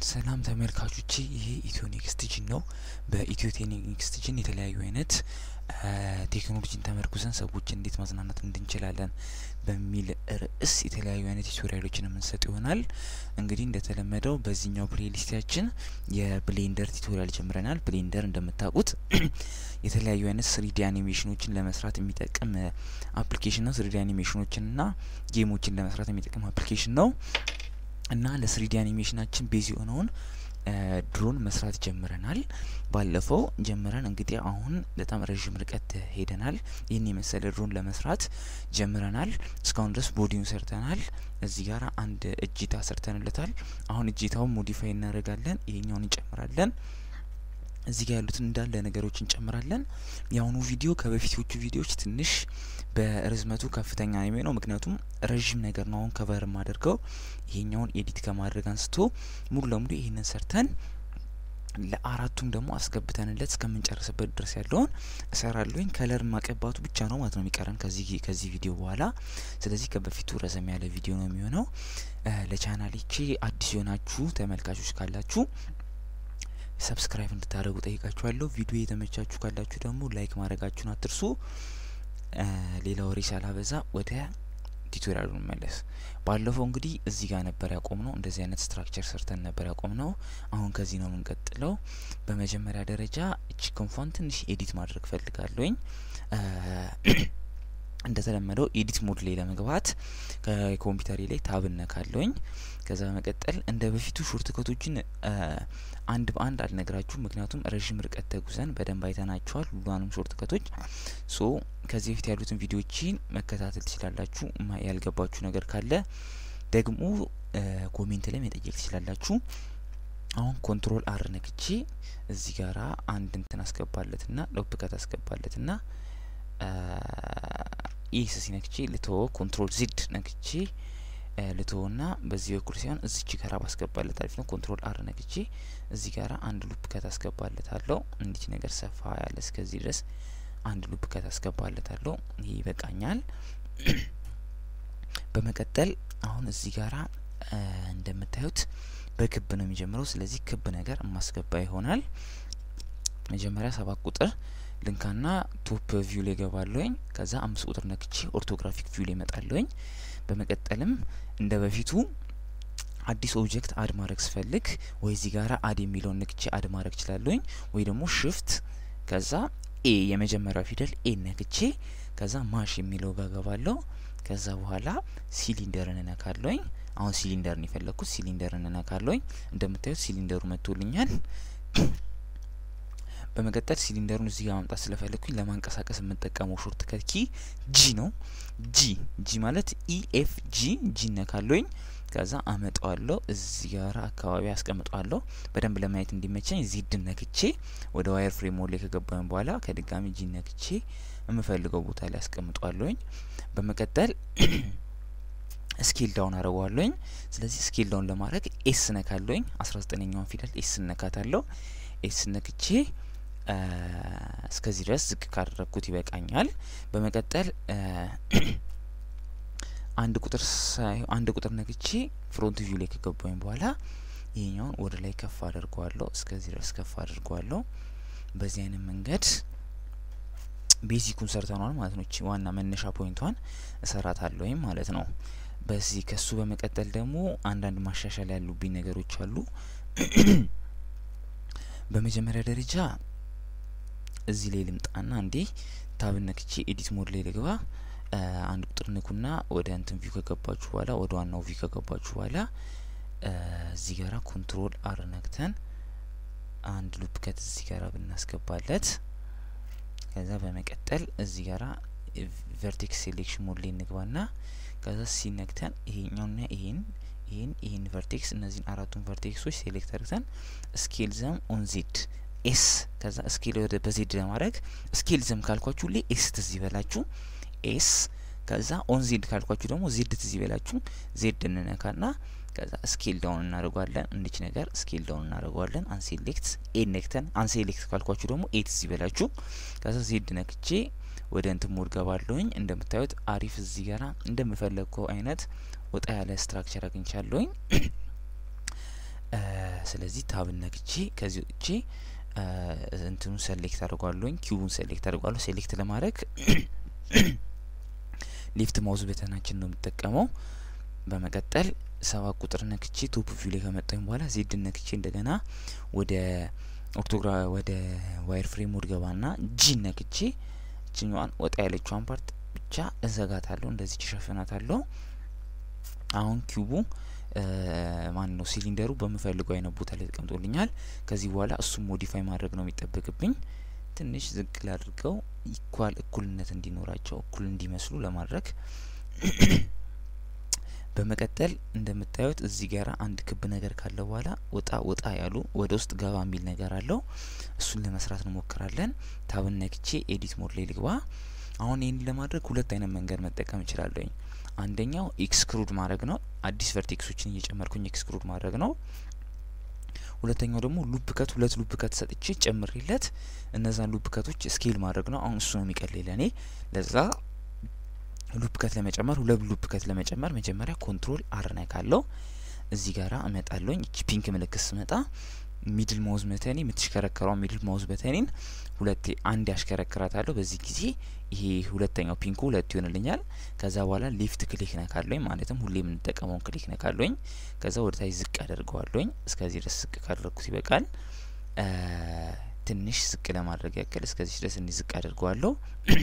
ሰላም ተመልካቾቼ ይሄ ኢትዮ ኔክስት ጂን ነው። በኢትዮ ኔክስት ጂን የተለያዩ አይነት ቴክኖሎጂን ተመርኩዘን ሰዎች እንዴት ማዝናናት እንድንችላለን በሚል ርዕስ የተለያዩ አይነት ቱቶሪያሎችን የምንሰጥ ይሆናል። እንግዲህ እንደተለመደው በዚህኛው ፕሌሊስታችን የብሌንደር ቱቶሪያል ጀምረናል። ብሌንደር እንደምታውቁት የተለያዩ አይነት ስሪዲ አኒሜሽኖችን ለመስራት የሚጠቅም አፕሊኬሽን ነው። ስሪዲ አኒሜሽኖችንና ጌሞችን ለመስራት የሚጠቅም አፕሊኬሽን ነው እና ለስሪዲ አኒሜሽናችን ቤዝ የሆነውን ድሮን መስራት ጀምረናል። ባለፈው ጀምረን እንግዲህ አሁን በጣም ረዥም ርቀት ሄደናል። ይህን የመሰለ ድሮን ለመስራት ጀምረናል። እስካሁን ድረስ ቦዲውን ሰርተናል። እዚህ ጋር አንድ እጅታ ሰርተንለታል። አሁን እጅታውን ሞዲፋይ እናደርጋለን። ይሄኛውን እንጨምራለን። እዚህ ጋር ያሉትን እንዳለ ነገሮች እንጨምራለን። የአሁኑ ቪዲዮ ከበፊቶቹ ቪዲዮዎች ትንሽ በርዝመቱ ከፍተኛ ነው የሚሆነው፣ ምክንያቱም ረዥም ነገር ነው አሁን ከቨር የማደርገው። ይሄኛውን ኤዲት ከማድረግ አንስቶ ሙሉ ለሙሉ ይሄንን ሰርተን ለአራቱም ደግሞ አስገብተንለት እስከምንጨርስበት ድረስ ያለውን እሰራለሁኝ። ከለር ማቀባቱ ብቻ ነው ማለት ነው የሚቀረን ከዚህ ከዚህ ቪዲዮ በኋላ። ስለዚህ ከበፊቱ ረዘም ያለ ቪዲዮ ነው የሚሆነው። ለቻናሌቼ አዲስ የሆናችሁ ተመልካቾች ካላችሁ ሰብስክራይብ እንድታደርጉ ጠይቃችኋለሁ። ቪዲዮ የተመቻችሁ ካላችሁ ደግሞ ላይክ ማድረጋችሁን አትርሱ። ሌላ ወሬ ሳላበዛ ወደ ቱቶሪያሉ እንመለስ። ባለፈው እንግዲህ እዚህ ጋር ነበር ያቆም ነው። እንደዚህ አይነት ስትራክቸር ሰርተን ነበር ያቆም ነው። አሁን ከዚህ ነው የምንቀጥለው። በመጀመሪያ ደረጃ እቺ ክንፏን ትንሽ ኤዲት ማድረግ ፈልጋለሁኝ። እንደተለመደው ኤዲት ሞድ ላይ ለመግባት ከኮምፒውተሬ ላይ ታብ እነካለሁኝ። ከዛ በመቀጠል እንደ በፊቱ ሾርት ከቶችን አንድ በአንድ አልነግራችሁም፣ ምክንያቱም ረዥም ርቀት ተጉዘን በደንብ አይተናቸዋል ሁሏንም ሾርት ከቶች። ሶ ከዚህ በፊት ያሉትን ቪዲዮዎችን መከታተል ትችላላችሁ። ያልገባችሁ ነገር ካለ ደግሞ ኮሜንት ላይ መጠየቅ ትችላላችሁ። አሁን ኮንትሮል አር ነክቼ እዚህ ጋራ አንድ እንትን አስገባለትና ሎፕ ከት አስገባለትና ኢስ ሲነክቼ ልቶ ኮንትሮል ዚድ ነክቼ ልቶና በዚህ በኩል ሲሆን እዚች ጋራ ባስገባለት አሪፍ ነው። ኮንትሮል አር ነክቼ እዚህ ጋራ አንድ ሉፕ ከት አስገባለታለሁ። እንዲች ነገር ሰፋ ያለ እስከዚህ ድረስ አንድ ሉፕ ከት አስገባለታለሁ። ይህ ይበቃኛል። በመቀጠል አሁን እዚህ ጋራ እንደምታዩት በክብ ነው የሚጀምረው። ስለዚህ ክብ ነገር የማስገባ ይሆናል። መጀመሪያ ሰባት ቁጥር ልንካና ቶፕ ቪው ላይ ገባለሁኝ። ከዛ አምስት ቁጥር ነክቼ ኦርቶግራፊክ ቪው ላይ መጣለሁኝ። በመቀጠልም እንደ በፊቱ አዲስ ኦብጀክት አድ ማድረግ ስፈልግ ወይ እዚህ ጋራ አድ የሚለውን ነክቼ አድ ማድረግ እችላለሁኝ፣ ወይ ደግሞ ሽፍት ከዛ ኤ የመጀመሪያው ፊደል ኤ ነክቼ ከዛ ማሽ የሚለው ጋር ገባለሁ። ከዛ በኋላ ሲሊንደርን እነካለሁኝ። አሁን ሲሊንደርን የፈለግኩት ሲሊንደርን እነካለሁኝ። እንደምታዩት ሲሊንደሩ መጥቶልኛል። በመቀጠል ሲሊንደሩን እዚህ ጋር ማምጣት ስለፈለግኩኝ ለማንቀሳቀስ የምንጠቀመው ሾርት ከት ኪ ጂ ነው። ጂ ጂ ማለት ኢኤፍ ጂ ጂ ነካለኝ። ከዛ አመጣዋለሁ እዚህ ጋር አካባቢ አስቀምጠዋለሁ። በደንብ ለማየት እንዲመቸኝ ዚድ ነክቼ ወደ ዋየር ፍሬም ላይ ከገባኝ በኋላ ከድጋሚ ጂ ነክቼ የምፈልገው ቦታ ላይ አስቀምጠዋለሁኝ። በመቀጠል ስኬል ዳውን አረገዋለሁኝ። ስለዚህ ስኬል ዳውን ለማድረግ ኤስ ነካለሁኝ። አስራ ዘጠነኛውን ፊደል ኤስ ነካታለሁ። ኤስ ነክቼ እስከዚህ ድረስ ዝቅ ካደረግኩት ይበቃኛል። በመቀጠል አንድ ቁጥር አንድ ቁጥር ነግቼ ፍሮንት ቪው ላይ ከገባኝ በኋላ ይሄኛውን ወደ ላይ ከፍ አድርገዋለሁ። እስከዚህ ድረስ ከፍ አድርገዋለሁ። በዚህ አይነት መንገድ ቤዚኩን ሰርተኗል ማለት ነው። ዋና መነሻ ፖይንቷን እሰራታለሁኝ ማለት ነው። በዚህ ከሱ በመቀጠል ደግሞ አንዳንድ ማሻሻል ያሉብኝ ነገሮች አሉ። በመጀመሪያ ደረጃ እዚህ ላይ ልምጣና እንዴ ታብ ነክቼ ኤዲት ሞድ ላይ ልግባ። አንድ ቁጥር ንኩና ወደ እንትን ቪው ከገባችሁ በኋላ ወደ ዋናው ቪው ከገባችሁ በኋላ እዚህ ጋራ ኮንትሮል አር ነክተን አንድ ሉፕ ከት እዚህ ጋራ ብናስገባለት ከዛ በመቀጠል እዚህ ጋራ ቨርቴክስ ሴሌክሽን ሞድ ላይ እንግባና ከዛ ሲነክተን ይሄኛውና ይሄን ይህን ይህን ቨርቴክስ እነዚህን አራቱን ቨርቴክሶች ሴሌክት አድርገን ስኬል ዘም ኦን ዜድ ኤስ ከዛ ስኬል ወደ በዜድ ለማድረግ ስኬል ዘም ካልኳችሁ ላይ ኤስ ትዝ ይበላችሁ ኤስ ከዛ ኦን ዜድ ካልኳችሁ ደግሞ ዜድ ትዝ ይበላችሁ ዜድ እንነካና ከዛ ስኬል ዳውን እናደርጓለን። እንዲች ነገር ስኬል ዳውን እናደርጓለን። አንሴሌክት ኤ ነክተን አንሴሌክት ካልኳችሁ ደግሞ ኤ ትዝ ይበላችሁ ከዛ ዜድ ነክቼ ወደ እንትን ሞድ ገባለሁኝ። እንደምታዩት አሪፍ እዚህ ጋራ እንደምፈለግከው አይነት ወጣ ያለ ስትራክቸር አግኝቻለሁኝ። ስለዚህ ታብን ነክቼ ከዚህ ውጭ እንትኑን ሴሌክት አድርጓለሁኝ ኪዩቡን ሴሌክት አድርጓለሁ። ሴሌክት ለማድረግ ሌፍት ማውዝ በተናችን ነው የምጠቀመው። በመቀጠል ሰባት ቁጥር ነክቼ ቶፕ ቪው ላይ ከመጣኝ በኋላ ዜድ ነክቼ እንደገና ወደ ኦርቶግራ ወደ ዋይር ፍሬም ውድ ገባና ጂ ነክቼ እችኛዋን ወጣ ያለችዋን ፓርት ብቻ እዘጋታለሁ። እንደዚህ ሸፍናታለሁ። አሁን ኪዩቡ ማን ነው ሲሊንደሩ በምፈልገው አይነት ቦታ ላይ ተቀምጦልኛል። ከዚህ በኋላ እሱም ሞዲፋይ ማድረግ ነው የሚጠበቅብኝ። ትንሽ ዝቅ ላድርገው ኢኳል እኩልነት እንዲኖራቸው እኩል እንዲመስሉ ለማድረግ በመቀጠል እንደምታዩት እዚህ ጋር አንድ ክብ ነገር ካለ በኋላ ወጣ ወጣ ያሉ ወደ ውስጥ ገባ የሚል ነገር አለው። እሱን ለመስራት እንሞክራለን። ታብን ነክቼ ኤዲት ሞድ ላይ ልግባ። አሁን ይህን ለማድረግ ሁለት አይነት መንገድ መጠቀም እችላለሁኝ። አንደኛው ኤክስክሩድ ማድረግ ነው። አዲስ ቨርቴክሶችን እየጨመርኩኝ ኤክስክሩድ ማድረግ ነው። ሁለተኛው ደግሞ ሉፕ ከት ሁለት ሉፕ ከት ሰጥቼ ጨምሬለት እነዛን ሉፕ ከቶች ስኬል ማድረግ ነው። አሁን እሱ ነው የሚቀለኝ ለእኔ። ለዛ ሉፕ ከት ለመጨመር ሁለት ሉፕ ከት ለመጨመር መጀመሪያ ኮንትሮል አር ነካለው። እዚህ ጋራ እመጣለሁኝ። እቺ ፒንክ ምልክት ስመጣ ሚድል ማውዝ በተኔ የምትሽከረከረው ሚድል ማውዝ በተኔን ሁለቴ አንድ ያሽከረክራታለሁ። በዚህ ጊዜ ይሄ ሁለተኛው ፒንኩ ሁለት ይሆንልኛል። ከዛ በኋላ ሌፍት ክሊክ ነካለኝ፣ ማለትም ሁሌ የምንጠቀመውን ክሊክ ነካለኝ። ከዛ ወደ ታች ዝቅ አደርገዋለኝ። እስከዚህ ድረስ ዝቅ ካደረግኩት ይበቃል። ትንሽ ዝቅ ለማድረግ ያክል እስከዚህ ድረስ እንዲ ዝቅ አደርገዋለሁ።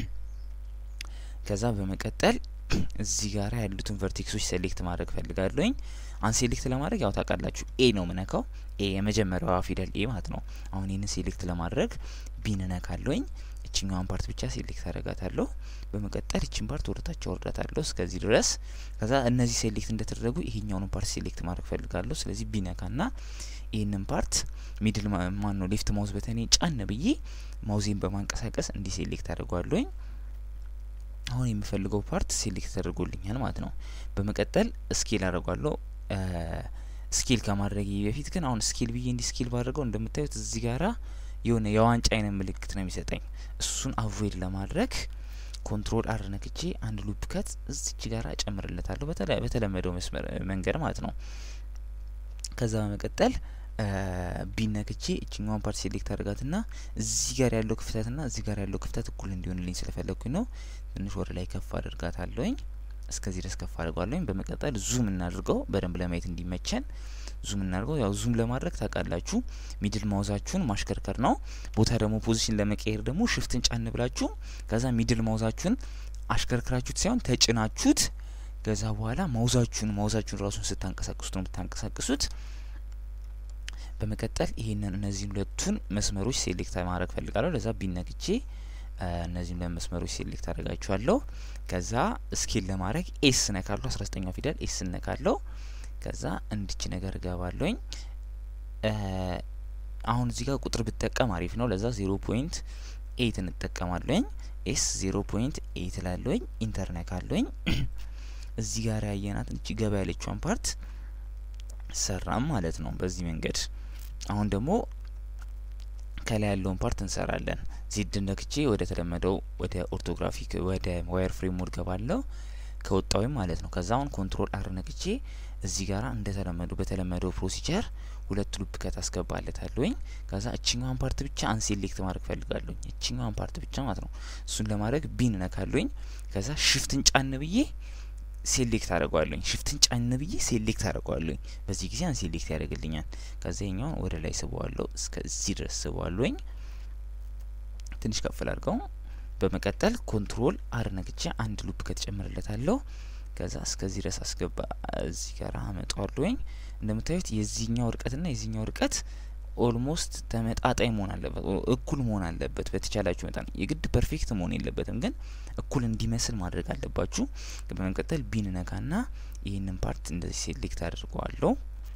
ከዛ በመቀጠል እዚህ ጋር ያሉትን ቨርቴክሶች ሴሌክት ማድረግ ፈልጋለሁኝ። አንሴሌክት ለማድረግ ያው ታውቃላችሁ ኤ ነው ምነካው። ኤ የመጀመሪያዋ ፊደል ኤ ማለት ነው። አሁን ይህንን ሴሌክት ለማድረግ ቢን ነካለሁኝ። እችኛዋን ፓርት ብቻ ሴሌክት አደርጋታለሁ። በመቀጠል እችን ፓርት ወደታች አወርዳታለሁ እስከዚህ ድረስ። ከዛ እነዚህ ሴሌክት እንደተደረጉ ይሄኛውንም ፓርት ሴሌክት ማድረግ ፈልጋለሁ። ስለዚህ ቢነካና ይህንን ፓርት ሚድል ማን ነው ሌፍት ማውዝ በተኔ ጫን ብዬ ማውዜን በማንቀሳቀስ እንዲህ ሴሌክት አድርጓለሁኝ። አሁን የምፈልገው ፓርት ሴሌክት ተደርጎልኛል ማለት ነው። በመቀጠል ስኬል አድርጓለሁ። ስኬል ከማድረግ በፊት ግን አሁን ስኬል ብዬ እንዲህ ስኬል ባድርገው እንደምታዩት እዚህ ጋራ የሆነ የዋንጫ አይነት ምልክት ነው የሚሰጠኝ። እሱን አቮይድ ለማድረግ ኮንትሮል አር ነክቼ አንድ ሉፕ ከት እዚች ጋራ እጨምርለታለሁ በተለመደው መስመር መንገድ ማለት ነው። ከዛ በመቀጠል ቢነክቼ እችኛዋን ፓርት ሴሌክት አድርጋትና እዚህ ጋር ያለው ክፍተትና እዚህ ጋር ያለው ክፍተት እኩል እንዲሆንልኝ ስለፈለግኩኝ ነው። ትንሽ ወደ ላይ ከፍ አድርጋታለሁኝ። እስከዚህ ድረስ ከፍ አድርጓለሁኝ። በመቀጠል ዙም እናድርገው በደንብ ለማየት እንዲመቸን ዙም እናድርገው። ያው ዙም ለማድረግ ታውቃላችሁ ሚድል ማውዛችሁን ማሽከርከር ነው። ቦታ ደግሞ ፖዚሽን ለመቀየር ደግሞ ሽፍትን ጫን ብላችሁ ከዛ ሚድል ማውዛችሁን አሽከርክራችሁት ሳይሆን ተጭናችሁት ከዛ በኋላ ማውዛችሁን ማውዛችሁን ራሱን ስታንቀሳቅሱት ነው የምታንቀሳቅሱት። በመቀጠል ይሄንን እነዚህን ሁለቱን መስመሮች ሴሌክት ማድረግ ፈልጋለሁ። ለዛ ቢነግቼ እነዚህን ሁለት መስመሮች ሴሌክት አደርጋችኋለሁ። ከዛ ስኬል ለማድረግ ኤስ ነካለሁ። አስራ ዘጠኛው ፊደል ኤስ ነካለሁ። ከዛ እንድች ነገር እገባለሁኝ። አሁን እዚህ ጋር ቁጥር ብጠቀም አሪፍ ነው። ለዛ ዜሮ ፖይንት ኤይት እንጠቀማለሁኝ። ኤስ ዜሮ ፖይንት ኤይት ላለሁኝ ኢንተር ነካለሁኝ። እዚህ ጋር ያየናት እቺ ገባ ያለችዋን ፓርት ሰራም ማለት ነው በዚህ መንገድ። አሁን ደግሞ ከላይ ያለውን ፓርት እንሰራለን። ዜድ ነክቼ ወደ ተለመደው ወደ ኦርቶግራፊክ ወደ ዋየር ፍሬም ሞድ ገባለሁ ከወጣውም ማለት ነው። ከዛ አሁን ኮንትሮል አር ነክቼ እዚህ ጋር እንደተለመዱ በተለመደው ፕሮሲጀር ሁለት ሉፕ ከት አስገባለታለሁኝ። ከዛ እችኛዋን ፓርት ብቻ አንሴሌክት ማድረግ ፈልጋለሁኝ። እችኛዋን ፓርት ብቻ ማለት ነው። እሱን ለማድረግ ቢን ነካለሁኝ። ከዛ ሽፍትን ጫን ብዬ ሴሌክት አድርገዋለሁኝ። ሽፍትን ጫን ብዬ ሴሌክት አድርገዋለሁኝ። በዚህ ጊዜ አንሴሌክት ያደርግልኛል። ከዛ ይኛውን ወደ ላይ ስበዋለሁ፣ እስከዚህ ድረስ ስበዋለሁኝ። ትንሽ ከፍ ላድርገው። በመቀጠል ኮንትሮል አር ነግቼ አንድ ሉፕ ከተጨምርለታለሁ። ከዛ እስከዚህ ድረስ አስገባ እዚህ ጋር አመጣዋለሁኝ። እንደምታዩት የዚህኛው እርቀትና የዚህኛው እርቀት ኦልሞስት ተመጣጣኝ መሆን አለበት፣ እኩል መሆን አለበት። በተቻላችሁ መጠን የግድ ፐርፌክት መሆን የለበትም፣ ግን እኩል እንዲመስል ማድረግ አለባችሁ። በመቀጠል ቢን ነካና ይህንን ፓርት እንደዚህ ሴሌክት አድርገዋለሁ።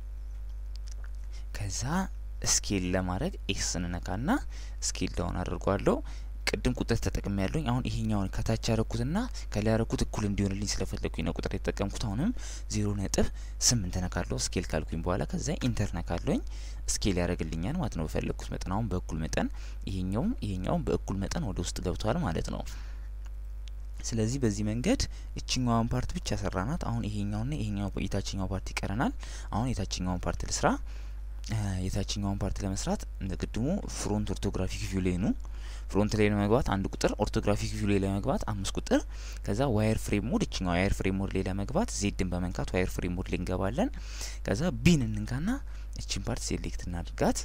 ከዛ ስኬል ለማድረግ ኤክስ ነካና ስኬል ዳውን አድርገዋለሁ። ቅድም ቁጥር ተጠቅሜ ያለሁኝ አሁን ይሄኛውን ከታች ያረኩትና ከላይ ያረኩት እኩል እንዲሆንልኝ ስለፈለግኩኝ ነው ቁጥር የተጠቀምኩት። አሁንም ዜሮ ነጥብ ስምንት ነካለሁ ስኬል ካልኩኝ በኋላ ከዛ ኢንተር ነካለሁኝ ስኬል ያደርግልኛል ማለት ነው በፈለግኩት መጠን። አሁን በእኩል መጠን ይሄኛውም ይሄኛውም በእኩል መጠን ወደ ውስጥ ገብቷል ማለት ነው። ስለዚህ በዚህ መንገድ እችኛዋን ፓርት ብቻ ሰራናት። አሁን ይሄኛውና ይሄኛው የታችኛው ፓርት ይቀረናል። አሁን የታችኛውን ፓርት ልስራ። የታችኛውን ፓርት ለመስራት እንደ ቅድሙ ፍሮንት ኦርቶግራፊክ ቪው ላይ ነው። ፍሮንት ላይ ለመግባት አንድ ቁጥር፣ ኦርቶግራፊክ ቪው ላይ ለመግባት አምስት ቁጥር፣ ከዛ ዋየር ፍሬም ሞድ እችኛው ዋየር ፍሬም ሞድ ላይ ለመግባት ዜድን በመንካት ዋየር ፍሬም ሞድ ላይ እንገባለን። ከዛ ቢን እንንካና እችን ፓርት ሴሌክት እናድርጋት።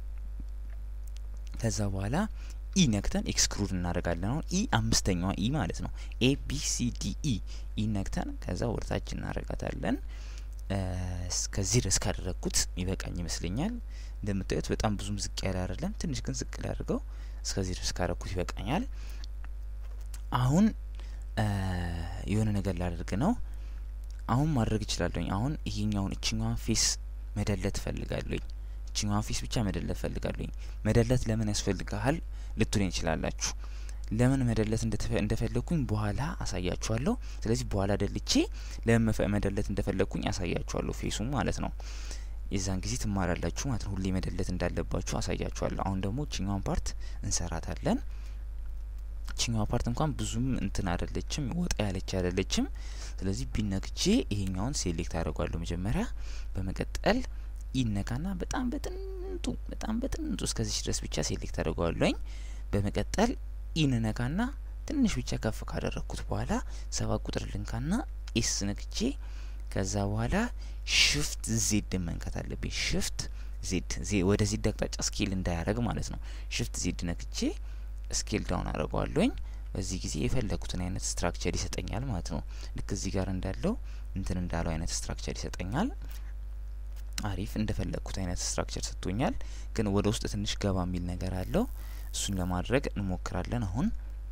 ከዛ በኋላ ኢ ነክተን ኤክስክሉድ እናደርጋለን። አሁን ኢ አምስተኛዋ ኢ ማለት ነው። ኤ ቢ ሲ ዲ ኢ ኢ ነክተን ከዛ ወደታች እናደርጋታለን። እስከዚህ ድረስ ካደረግኩት ይበቃኝ ይመስለኛል። እንደምታዩት በጣም ብዙም ዝቅ ያለ አይደለም፣ ትንሽ ግን ዝቅ ላድርገው። እስከዚህ ድረስ ካደረግኩት ይበቃኛል። አሁን የሆነ ነገር ላደርግ ነው። አሁን ማድረግ እችላለሁኝ። አሁን ይሄኛውን እችኛዋን ፌስ መደለት ፈልጋለሁኝ። እችኛዋን ፌስ ብቻ መደለት ፈልጋለሁኝ። መደለት ለምን ያስፈልግሃል ልትሉኝ ይችላላችሁ። ለምን መደለት እንደፈለግኩኝ በኋላ አሳያችኋለሁ። ስለዚህ በኋላ ደልቼ ለምን መደለት እንደፈለግኩኝ አሳያችኋለሁ። ፌሱም ማለት ነው። የዛን ጊዜ ትማራላችሁ ማለት ነው። ሁሌ መደለት እንዳለባችሁ አሳያችኋለሁ። አሁን ደግሞ እችኛዋን ፓርት እንሰራታለን። እችኛዋ ፓርት እንኳን ብዙም እንትን አይደለችም፣ ወጣ ያለች አይደለችም። ስለዚህ ቢነክቼ ይሄኛውን ሴሌክት አድርጓለሁ መጀመሪያ። በመቀጠል ይነካና በጣም በጥንጡ በጣም በጥንጡ እስከዚህ ድረስ ብቻ ሴሌክት አድርገዋለኝ። በመቀጠል ኢንነካና ትንሽ ብቻ ከፍ ካደረግኩት በኋላ ሰባት ቁጥር ልንካና ኤስ ነክቼ ከዛ በኋላ ሽፍት ዜድ መንካት አለብኝ። ሽፍት ዜድ ወደ ዜድ አቅጣጫ ስኬል እንዳያደረግ ማለት ነው። ሽፍት ዜድ ነክቼ ስኬል ዳውን አድርገዋለኝ። በዚህ ጊዜ የፈለጉትን አይነት ስትራክቸር ይሰጠኛል ማለት ነው። ልክ እዚህ ጋር እንዳለው እንትን እንዳለው አይነት ስትራክቸር ይሰጠኛል። አሪፍ እንደፈለግኩት አይነት ስትራክቸር ሰጥቶኛል። ግን ወደ ውስጥ ትንሽ ገባ የሚል ነገር አለው። እሱን ለማድረግ እንሞክራለን። አሁን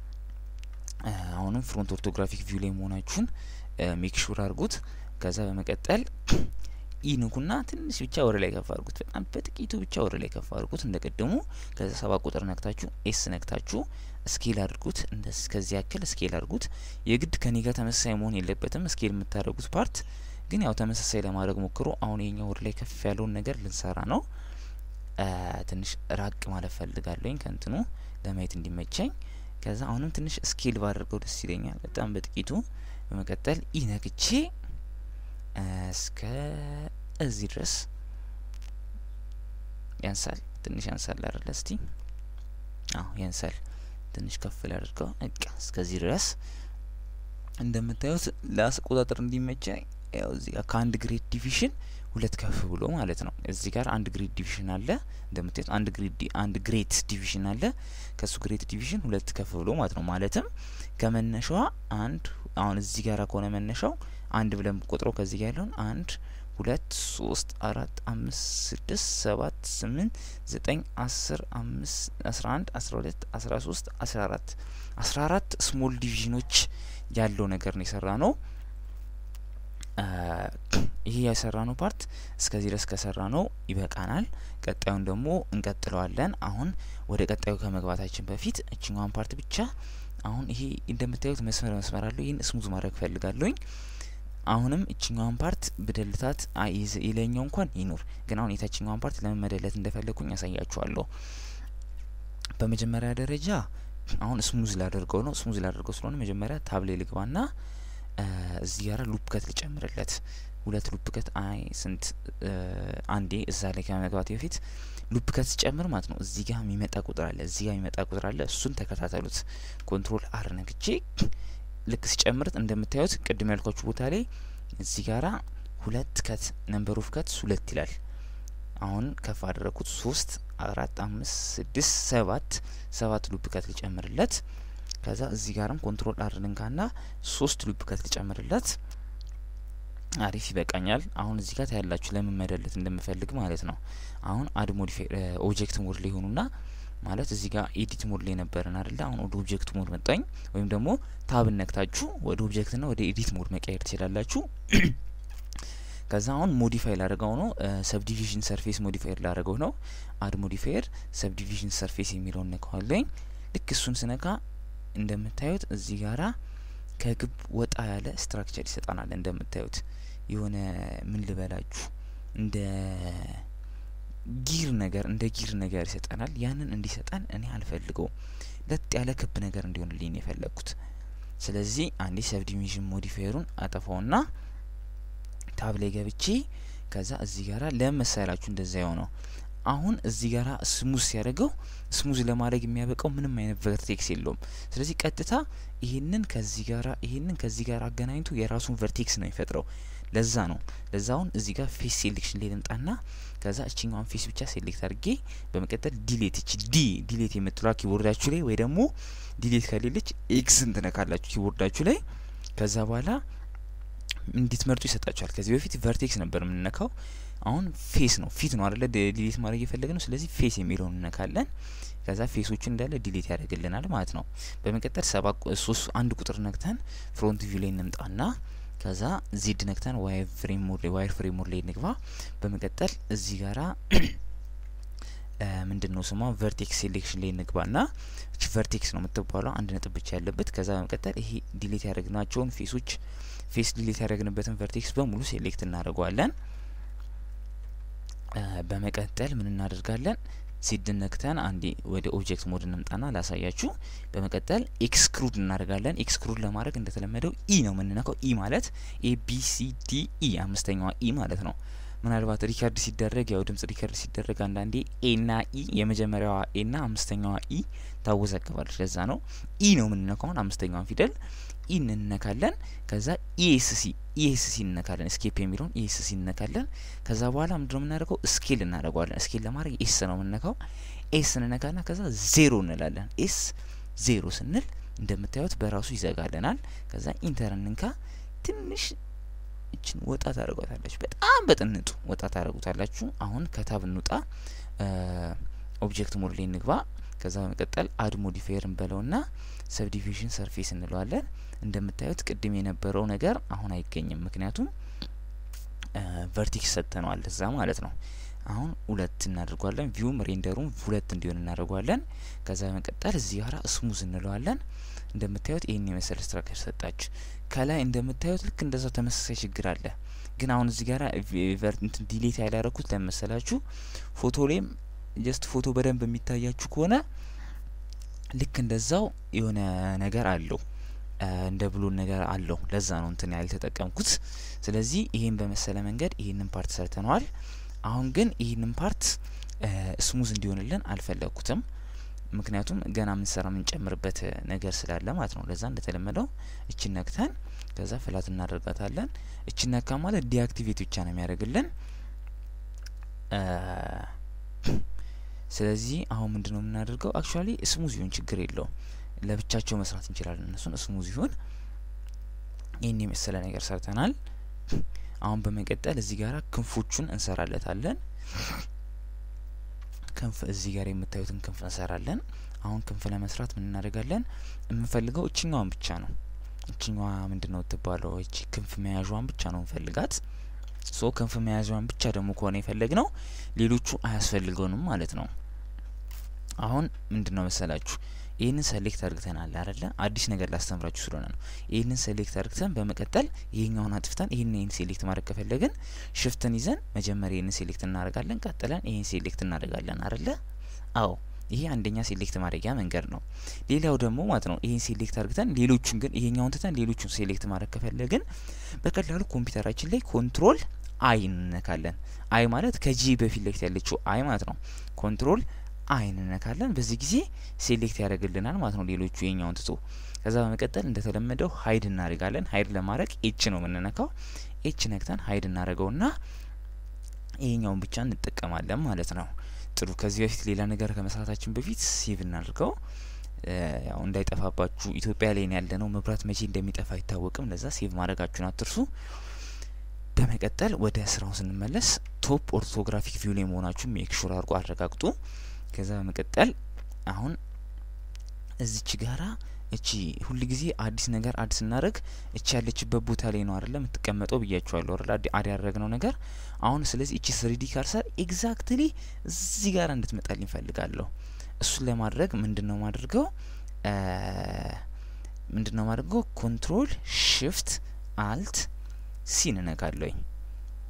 አሁንም ፍሮንት ኦርቶግራፊክ ቪው ላይ መሆናችሁን ሜክ ሹር አድርጉት። ከዛ በመቀጠል ኢንኩና ትንሽ ብቻ ወደ ላይ ከፍ አድርጉት። በጣም በጥቂቱ ብቻ ወደ ላይ ከፍ አድርጉት እንደ ቅድሙ። ከዛ ሰባት ቁጥር ነክታችሁ ኤስ ነክታችሁ ስኬል አድርጉት። እንደዚህ ከዚህ ያክል ስኬል አድርጉት። የግድ ከኔ ጋር ተመሳሳይ መሆን የለበትም። ስኬል የምታደርጉት ፓርት ግን ያው ተመሳሳይ ለማድረግ ሞክሮ። አሁን የኛው ወደ ላይ ከፍ ያለውን ነገር ልንሰራ ነው። ትንሽ ራቅ ማለት ፈልጋለኝ ከእንትኑ ለማየት እንዲመቸኝ። ከዛ አሁንም ትንሽ ስኬል ባደርገው ደስ ይለኛል፣ በጣም በጥቂቱ። በመቀጠል ኢነክቼ እስከ እዚህ ድረስ ያንሳል፣ ትንሽ ያንሳል አይደለ? እስቲ አዎ ያንሳል። ትንሽ ከፍ ላድርገው። እቃ እስከዚህ ድረስ እንደምታዩት ለአቆጣጠር እንዲመቸኝ ያው እዚህ ጋር ከአንድ ግሬድ ዲቪዥን ሁለት ከፍ ብሎ ማለት ነው። እዚህ ጋር አንድ ግሬድ ዲቪዥን አለ እንደምታዩት አንድ ግሬድ አንድ ግሬት ዲቪዥን አለ። ከሱ ግሬት ዲቪዥን ሁለት ከፍ ብሎ ማለት ነው። ማለትም ከመነሻዋ አንድ አሁን እዚህ ጋር ከሆነ መነሻው አንድ ብለን ቆጥረው ከዚህ ጋር ያለውን አንድ ሁለት ሶስት አራት አምስት ስድስት ሰባት ስምንት ዘጠኝ አስር አምስት አስራ አንድ አስራ ሁለት አስራ ሶስት አስራ አራት አስራ አራት ስሞል ዲቪዥኖች ያለው ነገር ነው የሰራ ነው። ይሄ የሰራ ነው ፓርት እስከዚህ ድረስ ከሰራ ነው ይበቃናል። ቀጣዩን ደግሞ እንቀጥለዋለን። አሁን ወደ ቀጣዩ ከመግባታችን በፊት እችኛዋን ፓርት ብቻ አሁን ይሄ እንደምታዩት መስመር መስመር አለው። ይህን ስሙዝ ማድረግ ፈልጋለሁኝ። አሁንም እችኛዋን ፓርት ብደልታት የላይኛው እንኳን ይኑር፣ ግን አሁን የታችኛዋን ፓርት ለምን መደለት እንደፈለግኩኝ ያሳያችኋለሁ። በመጀመሪያ ደረጃ አሁን ስሙዝ ላደርገው ነው። ስሙዝ ላደርገው ስለሆነ መጀመሪያ ታብሌ ልግባና እዚህ ጋር ሉፕ ከት ልጨምርለት ሁለት ሉፕ ከት አይ ስንት አንዴ እዛ ላይ ከመግባት በፊት ሉፕ ከት ስጨምር ማለት ነው። እዚህ ጋር የሚመጣ ቁጥር አለ፣ እዚህ ጋር የሚመጣ ቁጥር አለ። እሱን ተከታተሉት። ኮንትሮል አር ነግቼ ልክ ስጨምርት እንደምታዩት ቅድም ያልኳችሁ ቦታ ላይ እዚህ ጋራ ሁለት ከት ነምበር ኦፍ ከት ሁለት ይላል። አሁን ከፍ አደረግኩት ሶስት አራት አምስት ስድስት ሰባት ሰባት ሉፕ ከት ልጨምርለት ከዛ እዚህ ጋርም ኮንትሮል አር ልንካና ሶስት ሉፕ ከት ልጨምርለት። አሪፍ ይበቃኛል። አሁን እዚህ ጋር ታያላችሁ ለምን መደለት እንደምፈልግ ማለት ነው። አሁን አድ ሞዲፋይ ኦብጀክት ሞድ ላይ ሆኑና ማለት እዚህ ጋር ኤዲት ሞድ ላይ ነበርን አይደለ? አሁን ወደ ኦብጀክት ሞድ መጣኝ። ወይም ደግሞ ታብን ነክታችሁ ወደ ኦብጀክትና ወደ ኤዲት ሞድ መቀየር ትችላላችሁ። ከዛ አሁን ሞዲፋይ ላደረገው ነው። ሰብዲቪዥን ሰርፌስ ሞዲፋየር ላደረገው ነው። አድ ሞዲፋየር ሰብዲቪዥን ሰርፌስ የሚለውን ነካዋለኝ። ልክ እሱን ስነካ እንደምታዩት እዚህ ጋራ ከግብ ወጣ ያለ ስትራክቸር ይሰጠናል። እንደምታዩት የሆነ ምን ልበላችሁ እንደ ጊር ነገር እንደ ጊር ነገር ይሰጠናል። ያንን እንዲሰጠን እኔ አልፈልገውም። ለጥ ያለ ክብ ነገር እንዲሆንልኝ የፈለግኩት። ስለዚህ አንዴ ሰብዲቪዥን ሞዲፋየሩን አጠፋውና ታብ ላይ ገብቼ ከዛ እዚህ ጋራ ለመሳላችሁ እንደዛ የሆነው አሁን እዚህ ጋራ ስሙዝ ሲያደርገው ስሙዝ ለማድረግ የሚያበቃው ምንም አይነት ቨርቴክስ የለውም። ስለዚህ ቀጥታ ይሄንን ከዚህ ጋራ ይሄንን ከዚህ ጋር አገናኝቶ የራሱን ቨርቴክስ ነው የሚፈጥረው። ለዛ ነው ለዛ አሁን እዚህ ጋር ፌስ ሴሌክሽን ላይ ልምጣና ከዛ እችኛዋን ፌስ ብቻ ሴሌክት አድርጌ በመቀጠል ዲሌት እች ዲ ዲሌት የምትሏ ኪቦርዳችሁ ላይ ወይ ደግሞ ዲሌት ከሌለች ኤክስን ትነካላችሁ ኪቦርዳችሁ ላይ ከዛ በኋላ እንዲትመርጡ ይሰጣችኋል። ከዚህ በፊት ቨርቴክስ ነበር የምንነካው አሁን ፌስ ነው ፊት ነው አይደለ ዲሊት ማድረግ የፈለግ ነው። ስለዚህ ፌስ የሚለውን እነካለን። ከዛ ፌሶቹን እንዳለ ዲሊት ያደርግልናል ማለት ነው። በመቀጠል ሰባ ሶስት አንድ ቁጥር ነክተን ፍሮንት ቪው ላይ እንምጣና ከዛ ዜድ ነክተን ዋይር ፍሬም ሞድ ላይ ዋይር ፍሬም ሞድ ላይ እንግባ። በመቀጠል እዚህ ጋራ ምንድን ነው ስሟ ቨርቴክስ ሴሌክሽን ላይ እንግባና እቺ ቨርቴክስ ነው የምትባለው አንድ ነጥብ ብቻ ያለበት። ከዛ በመቀጠል ይሄ ዲሊት ያደረግናቸውን ፌሶች ፌስ ዲሊት ያደረግንበትን ቨርቴክስ በሙሉ ሴሌክት እናደርገዋለን። በመቀጠል ምን እናደርጋለን? ዜድ ነክተን አንዴ ወደ ኦብጀክት ሞድ እንምጣና ላሳያችሁ። በመቀጠል ኤክስክሩድ እናደርጋለን። ኤክስክሩድ ለማድረግ እንደተለመደው ኢ ነው የምንነካው። ኢ ማለት ኤ ቢ ሲ ዲ ኢ አምስተኛዋ ኢ ማለት ነው። ምናልባት ሪከርድ ሲደረግ ያው ድምጽ ሪከርድ ሲደረግ አንዳንዴ ኤና ኢ የመጀመሪያዋ ኤና አምስተኛዋ ኢ ታወዛግባለች። ለዛ ነው ኢ ነው የምንነካውን አምስተኛዋን ፊደል ኢ እንነካለን። ከዛ ኢኤስሲ ኢኤስሲ እንነካለን። ስኬፕ የሚለውን ኢኤስሲ እንነካለን። ከዛ በኋላ ምንድነው የምናደርገው? ስኬል እናደርገዋለን። ስኬል ለማድረግ ኤስ ነው የምንነካው። ኤስ እንነካና ከዛ ዜሮ እንላለን። ኤስ ዜሮ ስንል እንደምታዩት በራሱ ይዘጋልናል። ከዛ ኢንተር እንንካ። ትንሽ እችን ወጣ ታደርጓታላችሁ። በጣም በጥንጡ ወጣ ታደርጉታላችሁ። አሁን ከታብ እንውጣ። ኦብጀክት ሞድ ላይ እንግባ። ከዛ በመቀጠል አድ ሞዲፋየር እንበለውና ሰብዲቪዥን ሰርፌስ እንለዋለን። እንደምታዩት ቅድም የነበረው ነገር አሁን አይገኝም፣ ምክንያቱም ቨርቲክስ ሰጥተነዋል እዛ ማለት ነው። አሁን ሁለት እናደርጓለን። ቪውም ሬንደሩም ሁለት እንዲሆን እናደርጓለን። ከዛ በመቀጠል እዚህ ጋራ ስሙዝ እንለዋለን። እንደምታዩት ይህን የመሰለ ስትራክቸር ሰጣች። ከላይ እንደምታዩት ልክ እንደዛው ተመሳሳይ ችግር አለ። ግን አሁን እዚህ ጋራ እንትን ዲሌት ያላረኩት ለመሰላችሁ ፎቶ ላይም ጀስት ፎቶ በደንብ የሚታያችሁ ከሆነ ልክ እንደዛው የሆነ ነገር አለው እንደ ብሎን ነገር አለው። ለዛ ነው እንትን ያልተጠቀምኩት። ስለዚህ ይሄን በመሰለ መንገድ ይህንን ፓርት ሰርተነዋል። አሁን ግን ይህንን ፓርት ስሙዝ እንዲሆንልን አልፈለግኩትም። ምክንያቱም ገና ምንሰራ የምንጨምርበት ነገር ስላለ ማለት ነው። ለዛ እንደተለመደው እችን ነክተን ከዛ ፍላት እናደርጋታለን። እችን ነካ ማለት ዲአክቲቬት ብቻ ነው የሚያደርግልን። ስለዚህ አሁን ምንድነው የምናደርገው? አክቹዋሊ ስሙዝ ይሁን ችግር የለውም። ለብቻቸው መስራት እንችላለን። እነሱን ስሙዝ ይሁን። ይህን የመሰለ ነገር ሰርተናል። አሁን በመቀጠል እዚህ ጋር ክንፎቹን እንሰራለታለን። ክንፍ እዚህ ጋር የምታዩትን ክንፍ እንሰራለን። አሁን ክንፍ ለመስራት ምን እናደርጋለን? የምንፈልገው እችኛዋን ብቻ ነው። እችኛዋ ምንድን ነው ትባለው? እቺ ክንፍ መያዣዋን ብቻ ነው እንፈልጋት። ሶ ክንፍ መያዣዋን ብቻ ደግሞ ከሆነ የፈለግ ነው ሌሎቹ አያስፈልገውንም ማለት ነው። አሁን ምንድን ነው መሰላችሁ ይህንን ሴሌክት አድርግተናል አይደለ? አዲስ ነገር ላስተምራችሁ ስለሆነ ነው። ይህንን ሴሌክት አድርግተን በመቀጠል ይሄኛውን አጥፍተን ይህን ይህን ሴሌክት ማድረግ ከፈለግን ሽፍትን ይዘን መጀመሪያ ይህንን ሴሌክት እናደርጋለን። ቀጥለን ይህን ሴሌክት እናደርጋለን አይደለ? አዎ ይሄ አንደኛ ሴሌክት ማድረጊያ መንገድ ነው። ሌላው ደግሞ ማለት ነው ይህን ሴሌክት አድርግተን ሌሎቹን ግን ይሄኛውን ትተን ሌሎቹን ሴሌክት ማድረግ ከፈለግን በቀላሉ ኮምፒውተራችን ላይ ኮንትሮል አይ እንነካለን። አይ ማለት ከጂ በፊት ለፊት ያለችው አይ ማለት ነው። ኮንትሮል አይ እንነካለን። በዚህ ጊዜ ሴሌክት ያደርግልናል ማለት ነው ሌሎቹ የኛውን ትቶ። ከዛ በመቀጠል እንደተለመደው ሀይድ እናደርጋለን። ሀይድ ለማድረግ ኤች ነው የምንነካው። ኤች ነክተን ሀይድ እናደርገውና ይሄኛውን ብቻ እንጠቀማለን ማለት ነው። ጥሩ። ከዚህ በፊት ሌላ ነገር ከመስራታችን በፊት ሴቭ እናድርገው። ያው እንዳይጠፋባችሁ ኢትዮጵያ ላይ ያለ ነው። መብራት መቼ እንደሚጠፋ አይታወቅም። ለዛ ሴቭ ማድረጋችሁን አትርሱ። በመቀጠል ወደ ስራው ስንመለስ ቶፕ ኦርቶግራፊክ ቪው ላይ መሆናችሁ ሜክ ሹር አድርጎ አረጋግጡ። ከዛ በመቀጠል አሁን እዚች ጋራ እቺ ሁል ጊዜ አዲስ ነገር አዲስ ስናደርግ እቺ ያለችበት ቦታ ላይ ነው አይደለ የምትቀመጠው ብያችኋለሁ አይደል አድ ያደረግነው ነገር አሁን ስለዚህ እቺ ስሪዲ ካርሰር ኤግዛክትሊ እዚህ ጋር እንድትመጣልኝ ፈልጋለሁ እሱን ለማድረግ ምንድን ነው ማድርገው ምንድን ነው ማድርገው ኮንትሮል ሽፍት አልት ሲን እነካለሁኝ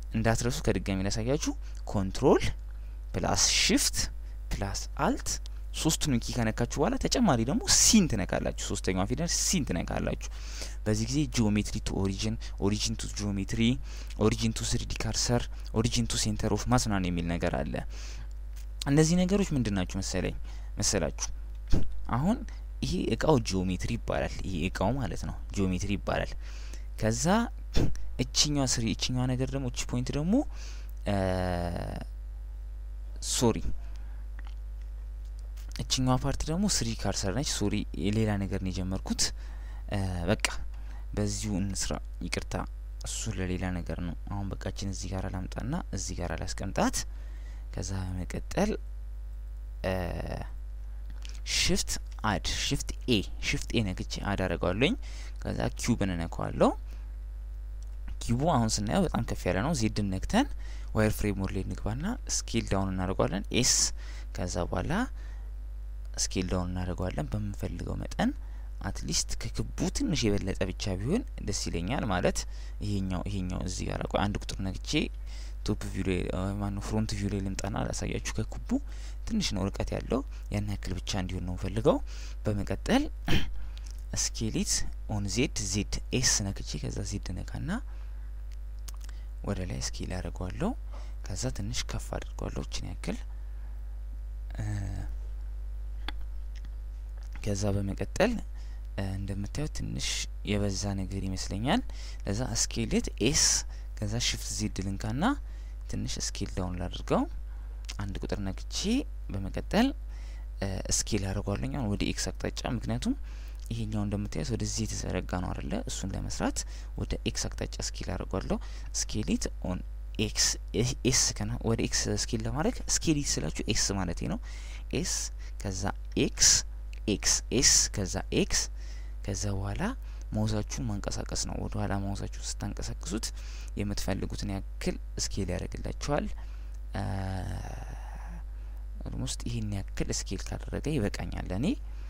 እንዳትረሱ ከድጋሚ ላሳያችሁ ኮንትሮል ፕላስ ሽፍት ፕላስ አልት ሶስቱን ኪ ከነካችሁ በኋላ ተጨማሪ ደግሞ ሲን ትነካላችሁ። ሶስተኛዋ ፊደል ሲን ትነካላችሁ። በዚህ ጊዜ ጂኦሜትሪ ቱ ኦሪጂን፣ ኦሪጂን ቱ ጂኦሜትሪ፣ ኦሪጂን ቱ ስሪዲ ካርሰር፣ ኦሪጂን ቱ ሴንተር ኦፍ ማስ ምናምን የሚል ነገር አለ። እነዚህ ነገሮች ምንድን ናችሁ መሰለኝ መሰላችሁ? አሁን ይሄ እቃው ጂኦሜትሪ ይባላል። ይሄ እቃው ማለት ነው ጂኦሜትሪ ይባላል። ከዛ እችኛዋ ስሪ እችኛዋ ነገር ደግሞ እቺ ፖይንት ደግሞ ሶሪ እችኛዋ ፓርቲ ደግሞ ስሪ ካርሰር ነች። ሶሪ ሌላ ነገር ነው የጀመርኩት። በቃ በዚሁ እንስራ። ይቅርታ እሱ ለሌላ ነገር ነው። አሁን በቃችን እዚህ ጋር ላምጣና እዚህ ጋር ላስቀምጣት። ከዛ በመቀጠል ሽፍት አድ ሽፍት ኤ ሽፍት ኤ ነክቼ አድ አደርገዋለኝ። ከዛ ኪዩብን እነካዋለሁ። ኪዩቡ አሁን ስናየው በጣም ከፍ ያለ ነው። ዜድን ነክተን ዋይር ፍሬም ሞድ ላይ እንግባና ስኬል ዳውን እናደርገዋለን። ኤስ ከዛ በኋላ ስኬል ዳውን እናደርገዋለን በምንፈልገው መጠን አትሊስት ከክቡ ትንሽ የበለጠ ብቻ ቢሆን ደስ ይለኛል። ማለት ይሄኛው ይሄኛው እዚህ ጋር ቆይ አንድ ቁጥር ነግቼ ቶፕ ቪው ላይ ማነው ፍሮንት ቪው ላይ ልምጣና ላሳያችሁ። ከክቡ ትንሽ ነው ርቀት ያለው ያን ያክል ብቻ እንዲሆን ነው ፈልገው። በመቀጠል ስኬሊት ኦን ዜድ ዜድ ኤስ ነክቼ ከዛ ዜድ ነካና ወደ ላይ ስኬል ያደርገዋለሁ። ከዛ ትንሽ ከፍ አድርገዋለሁ እችን ያክል ከዛ በመቀጠል እንደምታዩት ትንሽ የበዛ ነገር ይመስለኛል። ለዛ ስኬሌት ኤስ ከዛ ሽፍት ዜድ ልንካና ትንሽ ስኬል ዳውን ላድርገው አንድ ቁጥር ነክቼ በመቀጠል ስኬል ያደርጓለኛ ወደ ኤክስ አቅጣጫ ምክንያቱም ይሄኛው እንደምታዩት ወደዚህ የተዘረጋ ነው አይደለ? እሱን ለመስራት ወደ ኤክስ አቅጣጫ ስኬል ያደርጓለሁ። ስኬሊት ኦን ኤክስ ኤስ ከና ወደ ኤክስ ስኬል ለማድረግ ስኬሊት ስላችሁ ኤስ ማለት ነው። ኤስ ከዛ ኤክስ ኤክስ ኤስ ከዛ ኤክስ ከዛ በኋላ ማውዛችሁን ማንቀሳቀስ ነው። ወደ ኋላ ማውዛችሁን ስታንቀሳቅሱት የምትፈልጉትን ያክል ስኬል ያደርግላችኋል። ኦልሞስት ይህን ያክል ስኬል ካደረገ ይበቃኛል እኔ።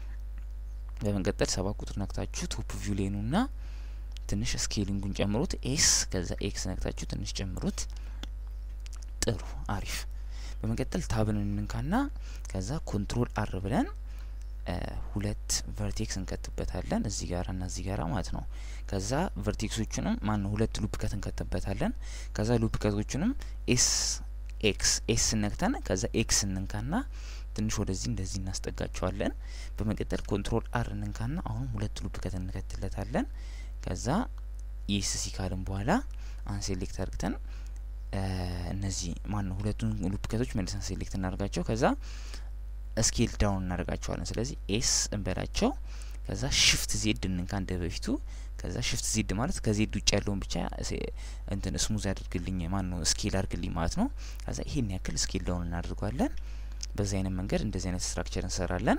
በመቀጠል ሰባት ቁጥር ነክታችሁ ቶፕ ቪው ላይ ኑና ትንሽ ስኬሊንጉን ጨምሩት። ኤስ ከዛ ኤክስ ነክታችሁ ትንሽ ጨምሩት። ጥሩ አሪፍ። በመቀጠል ታብን እንንካና ከዛ ኮንትሮል አር ብለን ሁለት ቨርቴክስ እንከትበታለን እዚህ ጋር እና እዚህ ጋራ ማለት ነው። ከዛ ቨርቴክሶቹንም ማን ነው ሁለት ሉፕ ከት እንከትበታለን። ከዛ ሉፕ ከቶቹንም ኤስ ኤክስ ኤስ ነክተን ከዛ ኤክስ እንንካና ትንሽ ወደዚህ እንደዚህ እናስጠጋቸዋለን። በመቀጠል ኮንትሮል አር እንንካና አሁንም ሁለት ሉፕ ከት እንከትለታለን። ከዛ ኢስ ሲካልን በኋላ አንሴሌክት አድርግተን እነዚህ ማን ነው ሁለቱን ሉፕ ከቶች መልሰን ሴሌክት እናደርጋቸው ከዛ ስኬል ዳውን እናደርጋቸዋለን። ስለዚህ ኤስ እንበላቸው ከዛ ሽፍት ዜድ እንንካ እንደ በፊቱ ከዛ ሽፍት ዜድ ማለት ከዜድ ውጭ ያለውን ብቻ እንትን ስሙዝ ያደርግልኝ ማን ነው ስኬል አድርግልኝ ማለት ነው። ከዛ ይሄን ያክል ስኬል ዳውን እናደርገዋለን። በዚህ አይነት መንገድ እንደዚህ አይነት ስትራክቸር እንሰራለን።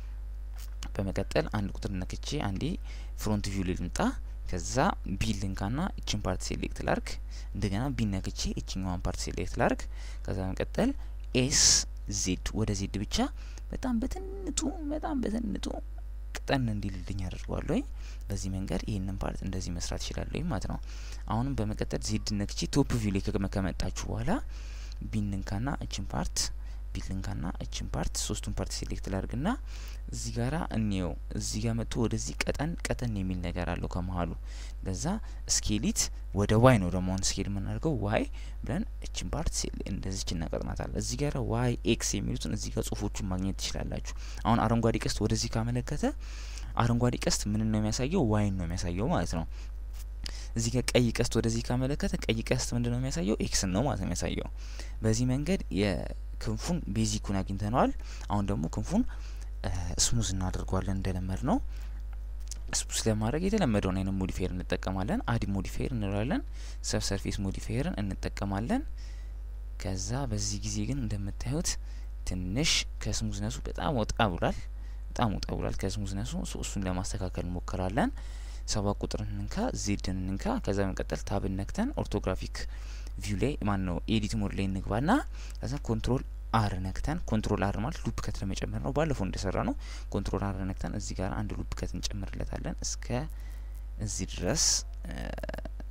በመቀጠል አንድ ቁጥር ነክቼ አንዴ ፍሮንት ቪው ላይ ልምጣ። ከዛ ቢ ልንካና እችን ፓርት ሴሌክት ላርግ። እንደገና ቢ ነክቼ እችኛዋን ፓርት ሴሌክት ላርግ። ከዛ በመቀጠል ኤስ ዜድ ወደ ዜድ ብቻ በጣም በትንቱ በጣም በትንቱ ቅጠን እንዲልልኝ አድርጓለሁ። በዚህ መንገድ ይህንን ፓርት እንደዚህ መስራት ይችላለሁ ማለት ነው። አሁንም በመቀጠል ዜድ ነክቼ ቶፕ ቪው ላይ ከመጣችሁ በኋላ ቢንንካና እችን ፓርት ቢልንካና እችን ፓርት ሶስቱን ፓርት ሴሌክት ላድርግና እዚህ ጋራ እንየው። እዚህ ጋር መጥቶ ወደዚህ ቀጠን ቀጠን የሚል ነገር አለው ከመሀሉ። ለዛ ስኬሊት ወደ ዋይ ነው ደግሞ አሁን ስኬል የምናደርገው ዋይ ብለን እችን ፓርት እንደዚች እናቀጥናታለን። እዚህ ጋር ዋይ ኤክስ የሚሉትን እዚህ ጋር ጽሁፎቹን ማግኘት ትችላላችሁ። አሁን አረንጓዴ ቀስት ወደዚህ ካመለከተ አረንጓዴ ቀስት ምንን ነው የሚያሳየው? ዋይን ነው የሚያሳየው ማለት ነው። እዚህ ጋር ቀይ ቀስት ወደዚህ ካመለከተ ቀይ ቀስት ምንድን ነው የሚያሳየው? ኤክስን ነው ማለት ነው የሚያሳየው። በዚህ መንገድ የክንፉን ቤዚኩን አግኝተነዋል። አሁን ደግሞ ክንፉን ስሙዝ እናደርገዋለን እንደለመድ ነው። ስሙዝ ለማድረግ የተለመደውን አይነት ሞዲፋየር እንጠቀማለን። አዲ ሞዲፋየር እንለዋለን። ሰብ ሰርፌስ ሞዲፋየርን እንጠቀማለን። ከዛ በዚህ ጊዜ ግን እንደምታዩት ትንሽ ከስሙዝነሱ በጣም ወጣ ብሏል። በጣም ወጣ ብሏል ከስሙዝነሱ። እሱን ለማስተካከል እንሞክራለን። ሰባት ቁጥር እንንካ፣ ዜድን እንንካ። ከዛ በመቀጠል ታብን ነክተን ኦርቶግራፊክ ቪው ላይ ማን ነው ኤዲት ሞድ ላይ እንግባና ከዛ ኮንትሮል አር ነክተን ኮንትሮል አር ማለት ሉፕ ከት ለመጨመር ነው። ባለፈው እንደሰራ ነው። ኮንትሮል አር ነክተን እዚህ ጋር አንድ ሉፕ ከት እንጨምርለታለን እስከ እዚህ ድረስ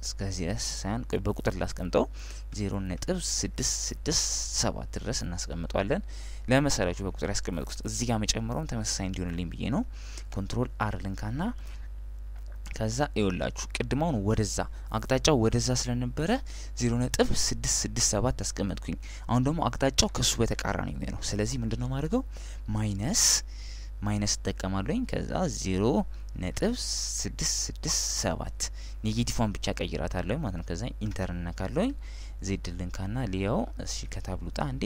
እስከዚህ ድረስ ሳይሆን በቁጥር ላስቀምጠው ዜሮ ነጥብ ስድስት ስድስት ሰባት ድረስ እናስቀምጠዋለን። ለመሰላችሁ በቁጥር ያስቀመጥኩት እዚህ ጋር መጨመረውም ተመሳሳይ እንዲሆንልኝ ብዬ ነው። ኮንትሮል አር ልንካና ከዛ ይወላችሁ ቅድማውን ወደዛ አቅጣጫው ወደዛ ስለነበረ ዜሮ ነጥብ ስድስት ስድስት ሰባት አስቀመጥኩኝ። አሁን ደግሞ አቅጣጫው ከሱ በተቃራኒ የሚሆነው ስለዚህ ምንድን ነው ማድረገው ማይነስ ማይነስ እጠቀማለሁኝ ከዛ ዜሮ ነጥብ ስድስት ስድስት ሰባት ኔጌቲቭን ብቻ ቀይራታለሁ ማለት ነው። ከዛ ኢንተር እነካለሁኝ ዜድ ልንካና ሊያው እሺ ከታብሉጣ አንዴ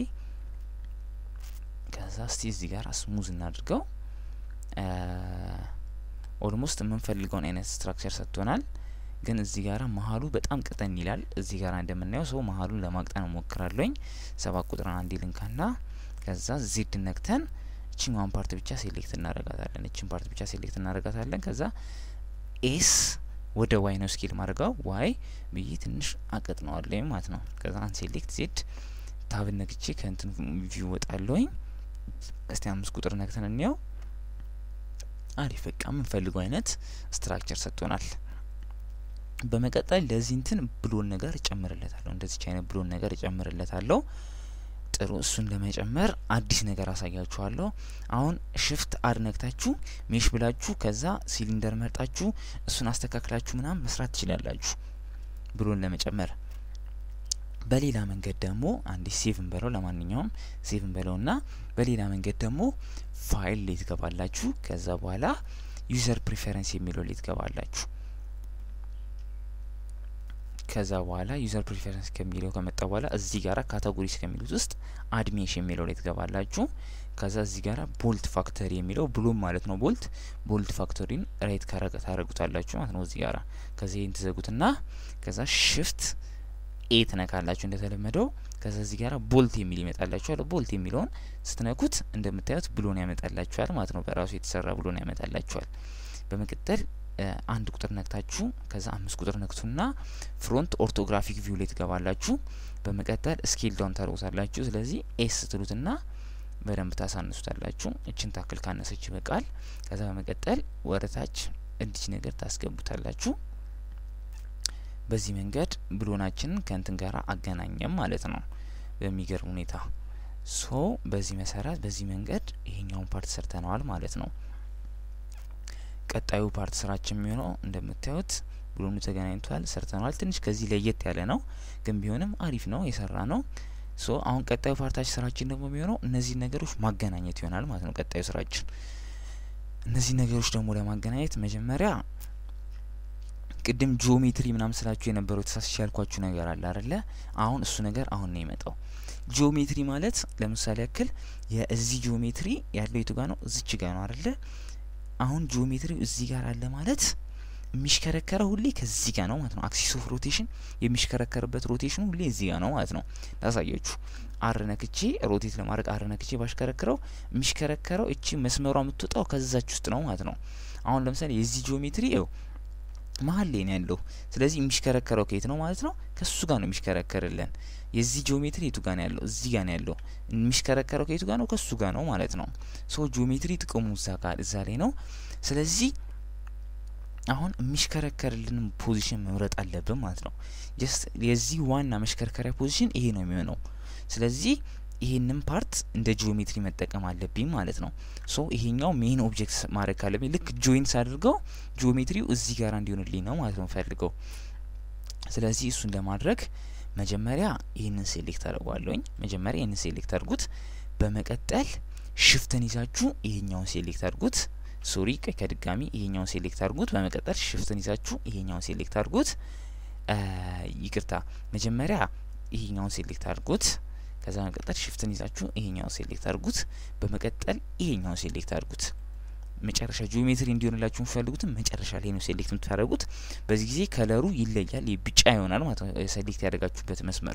ከዛ እስቲ እዚህ ጋር ስሙዝ እናድርገው። ኦልሞስት የምንፈልገውን አይነት ስትራክቸር ሰጥቶናል። ግን እዚህ ጋራ መሀሉ በጣም ቅጠን ይላል። እዚህ ጋር እንደምናየው ሰው መሀሉን ለማቅጠን እሞክራለሁኝ። ሰባት ቁጥርን አንዴ ልንካና ከዛ ዜድ ነክተን እችኛዋን ፓርት ብቻ ሴሌክት እናረጋታለን። እችን ፓርት ብቻ ሴሌክት እናረጋታለን። ከዛ ኤስ ወደ ዋይ ነው ስኬል ማድረጋው ዋይ ብዬ ትንሽ አቀጥነዋለሁ ማለት ነው። ከዛ አን ሴሌክት ዜድ ታብን ነክቼ ከእንትን ቪው ወጣለሁኝ። እስቲ አምስት ቁጥር ነክተን እንየው። አሪፍ በቃ የምንፈልገው አይነት ስትራክቸር ሰጥቶናል። በመቀጠል ለዚህ እንትን ብሎን ነገር እጨምርለታለሁ። እንደዚች አይነት ብሎን ነገር እጨምርለታለሁ። ጥሩ እሱን ለመጨመር አዲስ ነገር አሳያችኋለሁ። አሁን ሽፍት አድ ነክታችሁ ሜሽ ብላችሁ ከዛ ሲሊንደር መርጣችሁ እሱን አስተካክላችሁ ምናምን መስራት ትችላላችሁ ብሎን ለመጨመር። በሌላ መንገድ ደግሞ አንዴ ሴቭ እንበለው። ለማንኛውም ሴቭ እንበለውና በሌላ መንገድ ደግሞ ፋይል ላይ ትገባላችሁ። ከዛ በኋላ ዩዘር ፕሪፈረንስ የሚለው ላይ ትገባላችሁ። ከዛ በኋላ ዩዘር ፕሪፈረንስ ከሚለው ከመጣ በኋላ እዚህ ጋራ ካታጎሪስ ከሚሉት ውስጥ አድሜሽ የሚለው ላይ ትገባላችሁ። ከዛ እዚህ ጋራ ቦልት ፋክተሪ የሚለው ብሎም ማለት ነው። ቦልት ቦልት ፋክተሪን ራይት ታረጉታላችሁ ማለት ነው። እዚህ ጋራ ከዚ ይህን ትዘጉትና ከዛ ሽፍት ኤ ትነካላችሁ እንደተለመደው። ከዛ እዚህ ጋራ ቦልት የሚል ይመጣላችኋል። ቦልት የሚለውን ስትነኩት እንደምታዩት ብሎን ያመጣላችኋል ማለት ነው። በራሱ የተሰራ ብሎን ያመጣላችኋል። በመቀጠል አንድ ቁጥር ነክታችሁ ከዛ አምስት ቁጥር ነክቱና ፍሮንት ኦርቶግራፊክ ቪው ላይ ትገባላችሁ። በመቀጠል ስኬል ዳውን ታደርጉታላችሁ። ስለዚህ ኤስ ትሉትና በደንብ ታሳንሱታላችሁ። እችን ታክል ካነሰች ይበቃል። ከዛ በመቀጠል ወደታች እንዲች ነገር ታስገቡታላችሁ። በዚህ መንገድ ብሎናችንን ከእንትን ጋር አገናኘም ማለት ነው በሚገርም ሁኔታ። ሶ በዚህ መሰረት በዚህ መንገድ ይሄኛውን ፓርት ሰርተነዋል ማለት ነው። ቀጣዩ ፓርት ስራችን የሚሆነው እንደምታዩት ብሎኑ ተገናኝቷል፣ ሰርተነዋል። ትንሽ ከዚህ ለየት ያለ ነው፣ ግን ቢሆንም አሪፍ ነው የሰራ ነው። ሶ አሁን ቀጣዩ ፓርታችን ስራችን ደግሞ የሚሆነው እነዚህ ነገሮች ማገናኘት ይሆናል ማለት ነው። ቀጣዩ ስራችን እነዚህ ነገሮች ደግሞ ለማገናኘት መጀመሪያ ቅድም ጂኦሜትሪ ምናምን ስላችሁ የነበረው ተሳስቼ ያልኳችሁ ነገር አለ አይደለ? አሁን እሱ ነገር አሁን ነው የመጣው። ጂኦሜትሪ ማለት ለምሳሌ ያክል የእዚህ ጂኦሜትሪ ያለው የቱ ጋ ነው? እዚች ጋ ነው አይደለ? አሁን ጂኦሜትሪው እዚህ ጋር አለ ማለት የሚሽከረከረው ሁሌ ከዚህ ጋር ነው ማለት ነው። አክሲስ ኦፍ ሮቴሽን የሚሽከረከርበት ሮቴሽኑ ሁሌ እዚህ ጋር ነው ማለት ነው። ላሳያችሁ። አር ነክቼ ሮቴት ለማድረግ አር ነክቼ ባሽከረክረው የሚሽከረከረው እቺ መስመሯ የምትወጣው ከዛች ውስጥ ነው ማለት ነው። አሁን ለምሳሌ የዚህ ጂኦሜትሪ ው መሀል ላይ ነው ያለው። ስለዚህ የሚሽከረከረው ከየት ነው ማለት ነው? ከሱ ጋር ነው የሚሽከረከርልን። የዚህ ጂኦሜትሪ የቱ ጋር ነው ያለው? እዚህ ጋር ነው ያለው። የሚሽከረከረው ከየቱ ጋር ነው? ከሱ ጋር ነው ማለት ነው። ሶ ጂኦሜትሪ ጥቅሙ እዛ ጋር እዛ ላይ ነው። ስለዚህ አሁን የሚሽከረከርልን ፖዚሽን መምረጥ አለብን ማለት ነው። ጀስት የዚህ ዋና መሽከርከሪያ ፖዚሽን ይሄ ነው የሚሆነው። ስለዚህ ይሄንን ፓርት እንደ ጂኦሜትሪ መጠቀም አለብኝ ማለት ነው። ሶ ይሄኛው ሜን ኦብጀክት ማድረግ ካለብኝ ልክ ጆይንስ አድርገው ጂኦሜትሪው እዚህ ጋር እንዲሆንልኝ ነው ማለት ነው ፈልገው። ስለዚህ እሱን ለማድረግ መጀመሪያ ይህንን ሴሌክት አድርጓለሁኝ። መጀመሪያ ይህንን ሴሌክት አድርጉት። በመቀጠል ሽፍትን ይዛችሁ ይሄኛውን ሴሌክት አድርጉት። ሶሪ ከድጋሚ ይሄኛውን ሴሌክት አድርጉት። በመቀጠል ሽፍትን ይዛችሁ ይሄኛውን ሴሌክት አድርጉት። ይቅርታ መጀመሪያ ይሄኛውን ሴሌክት አድርጉት። ከዛ በመቀጠል ሽፍትን ይዛችሁ ይሄኛውን ሴሌክት አድርጉት። በመቀጠል ይሄኛውን ሴሌክት አድርጉት። መጨረሻ ጂኦሜትሪ እንዲሆንላችሁ የምትፈልጉትን መጨረሻ ላይ ነው ሴሌክት የምታደርጉት። በዚህ ጊዜ ከለሩ ይለያል፣ ቢጫ ይሆናል ማለት ነው ሴሌክት ያደርጋችሁበት መስመር።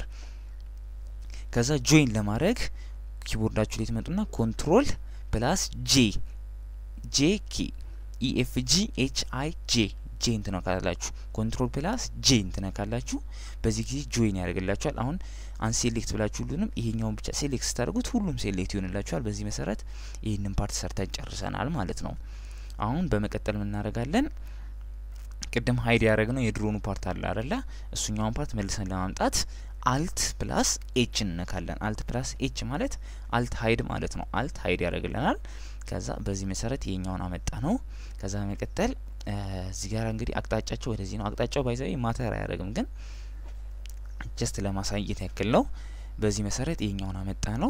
ከዛ ጆይን ለማድረግ ኪቦርዳችሁ ላይ ትመጡና ኮንትሮል ፕላስ ጄ ጄ ኬ ኢኤፍጂ ኤች አይ ጄ ጄን ትነካላችሁ። ኮንትሮል ፕላስ ጄን ትነካላችሁ። በዚህ ጊዜ ጆይን ያደርግላችኋል። አሁን አንሴሌክት ብላችሁ ሁሉንም ይሄኛውን ብቻ ሴሌክት ስታደርጉት ሁሉም ሴሌክት ይሆንላችኋል። በዚህ መሰረት ይህንን ፓርት ሰርተን ጨርሰናል ማለት ነው። አሁን በመቀጠል ምን እናደርጋለን? ቅድም ሀይድ ያደረግነው የድሮኑ ፓርት አለ አደለ? እሱኛውን ፓርት መልሰን ለማምጣት አልት ፕላስ ኤች እንነካለን። አልት ፕላስ ኤች ማለት አልት ሀይድ ማለት ነው። አልት ሀይድ ያደርግልናል። ከዛ በዚህ መሰረት ይሄኛውን አመጣ ነው። ከዛ በመቀጠል እዚህ ጋር እንግዲህ አቅጣጫቸው ወደዚህ ነው። አቅጣጫው ባይዘዊ ማተር አያደርግም፣ ግን ጀስት ለማሳየት ያክል ነው። በዚህ መሰረት ይሄኛውን አመጣ ነው።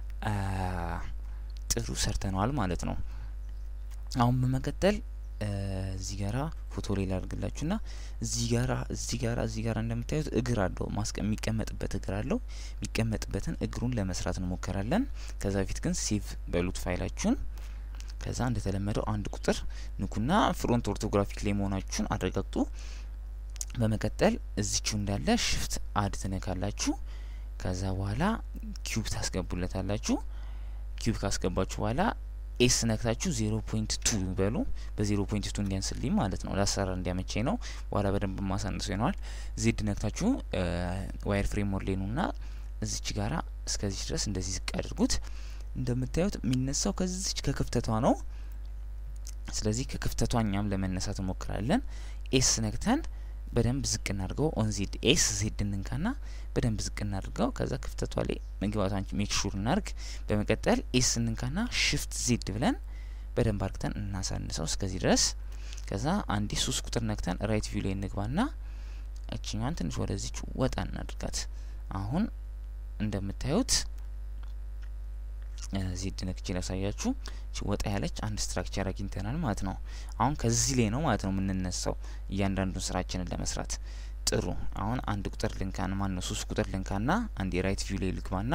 ጥሩ ሰርተነዋል ማለት ነው። አሁን በመቀጠል እዚህ ጋራ ፎቶ ላይ ላድርግላችሁና እዚህ ጋራ እዚህ ጋራ እዚህ ጋራ እንደምታዩት እግር አለው ማስቀ የሚቀመጥበት እግር አለው። የሚቀመጥበትን እግሩን ለመስራት እንሞክራለን። ከዛ በፊት ግን ሴቭ በሉት ፋይላችሁን። ከዛ እንደተለመደው አንድ ቁጥር ንኩና ፍሮንት ኦርቶግራፊክ ላይ መሆናችሁን አረጋግጡ። በመቀጠል እዚቹ እንዳለ ሽፍት አድ ትነካላችሁ። ከዛ በኋላ ኪዩብ ታስገቡለታላችሁ። ኪዩብ ካስገባችሁ በኋላ ኤስ ነክታችሁ ዜሮ ፖይንት ቱ በሉ። በዜሮ ፖይንት ቱ እንዲያንስልኝ ማለት ነው። ለአሰራር እንዲያመቸኝ ነው። በኋላ በደንብ ማሳነሱ ይነዋል። ዜድ ነክታችሁ ዋይር ፍሬም ሞዴል ና እዚች ጋራ እስከዚች ድረስ እንደዚህ ዝቅ አድርጉት። እንደምታዩት የሚነሳው ከዚች ከክፍተቷ ነው። ስለዚህ ከክፍተቷ እኛም ለመነሳት እንሞክራለን። ኤስ ነክተን በደንብ ዝቅ እናድርገው። ኦን ዜድ ኤስ ዜድ እንንካና በደንብ ዝቅ እናድርገው። ከዛ ክፍተቷ ላይ መግባቷን ሜክ ሹር እናርግ። በመቀጠል ኤስ እንንካና ሽፍት ዜድ ብለን በደንብ አርግተን እናሳንሰው እስከዚህ ድረስ። ከዛ አንዴ ሶስት ቁጥር ነክተን ራይት ቪው ላይ እንግባና እችኛዋን ትንሽ ወደዚች ወጣ እናድርጋት። አሁን እንደምታዩት ዜድ ነክቼ ላሳያችሁ። ወጣ ያለች አንድ ስትራክቸር አግኝተናል ማለት ነው። አሁን ከዚህ ላይ ነው ማለት ነው የምንነሳው እያንዳንዱን ስራችንን ለመስራት። ጥሩ አሁን አንድ ቁጥር ልንካን ማን ነው ሶስት ቁጥር ልንካና አንድ የራይት ቪው ላይ ልግባና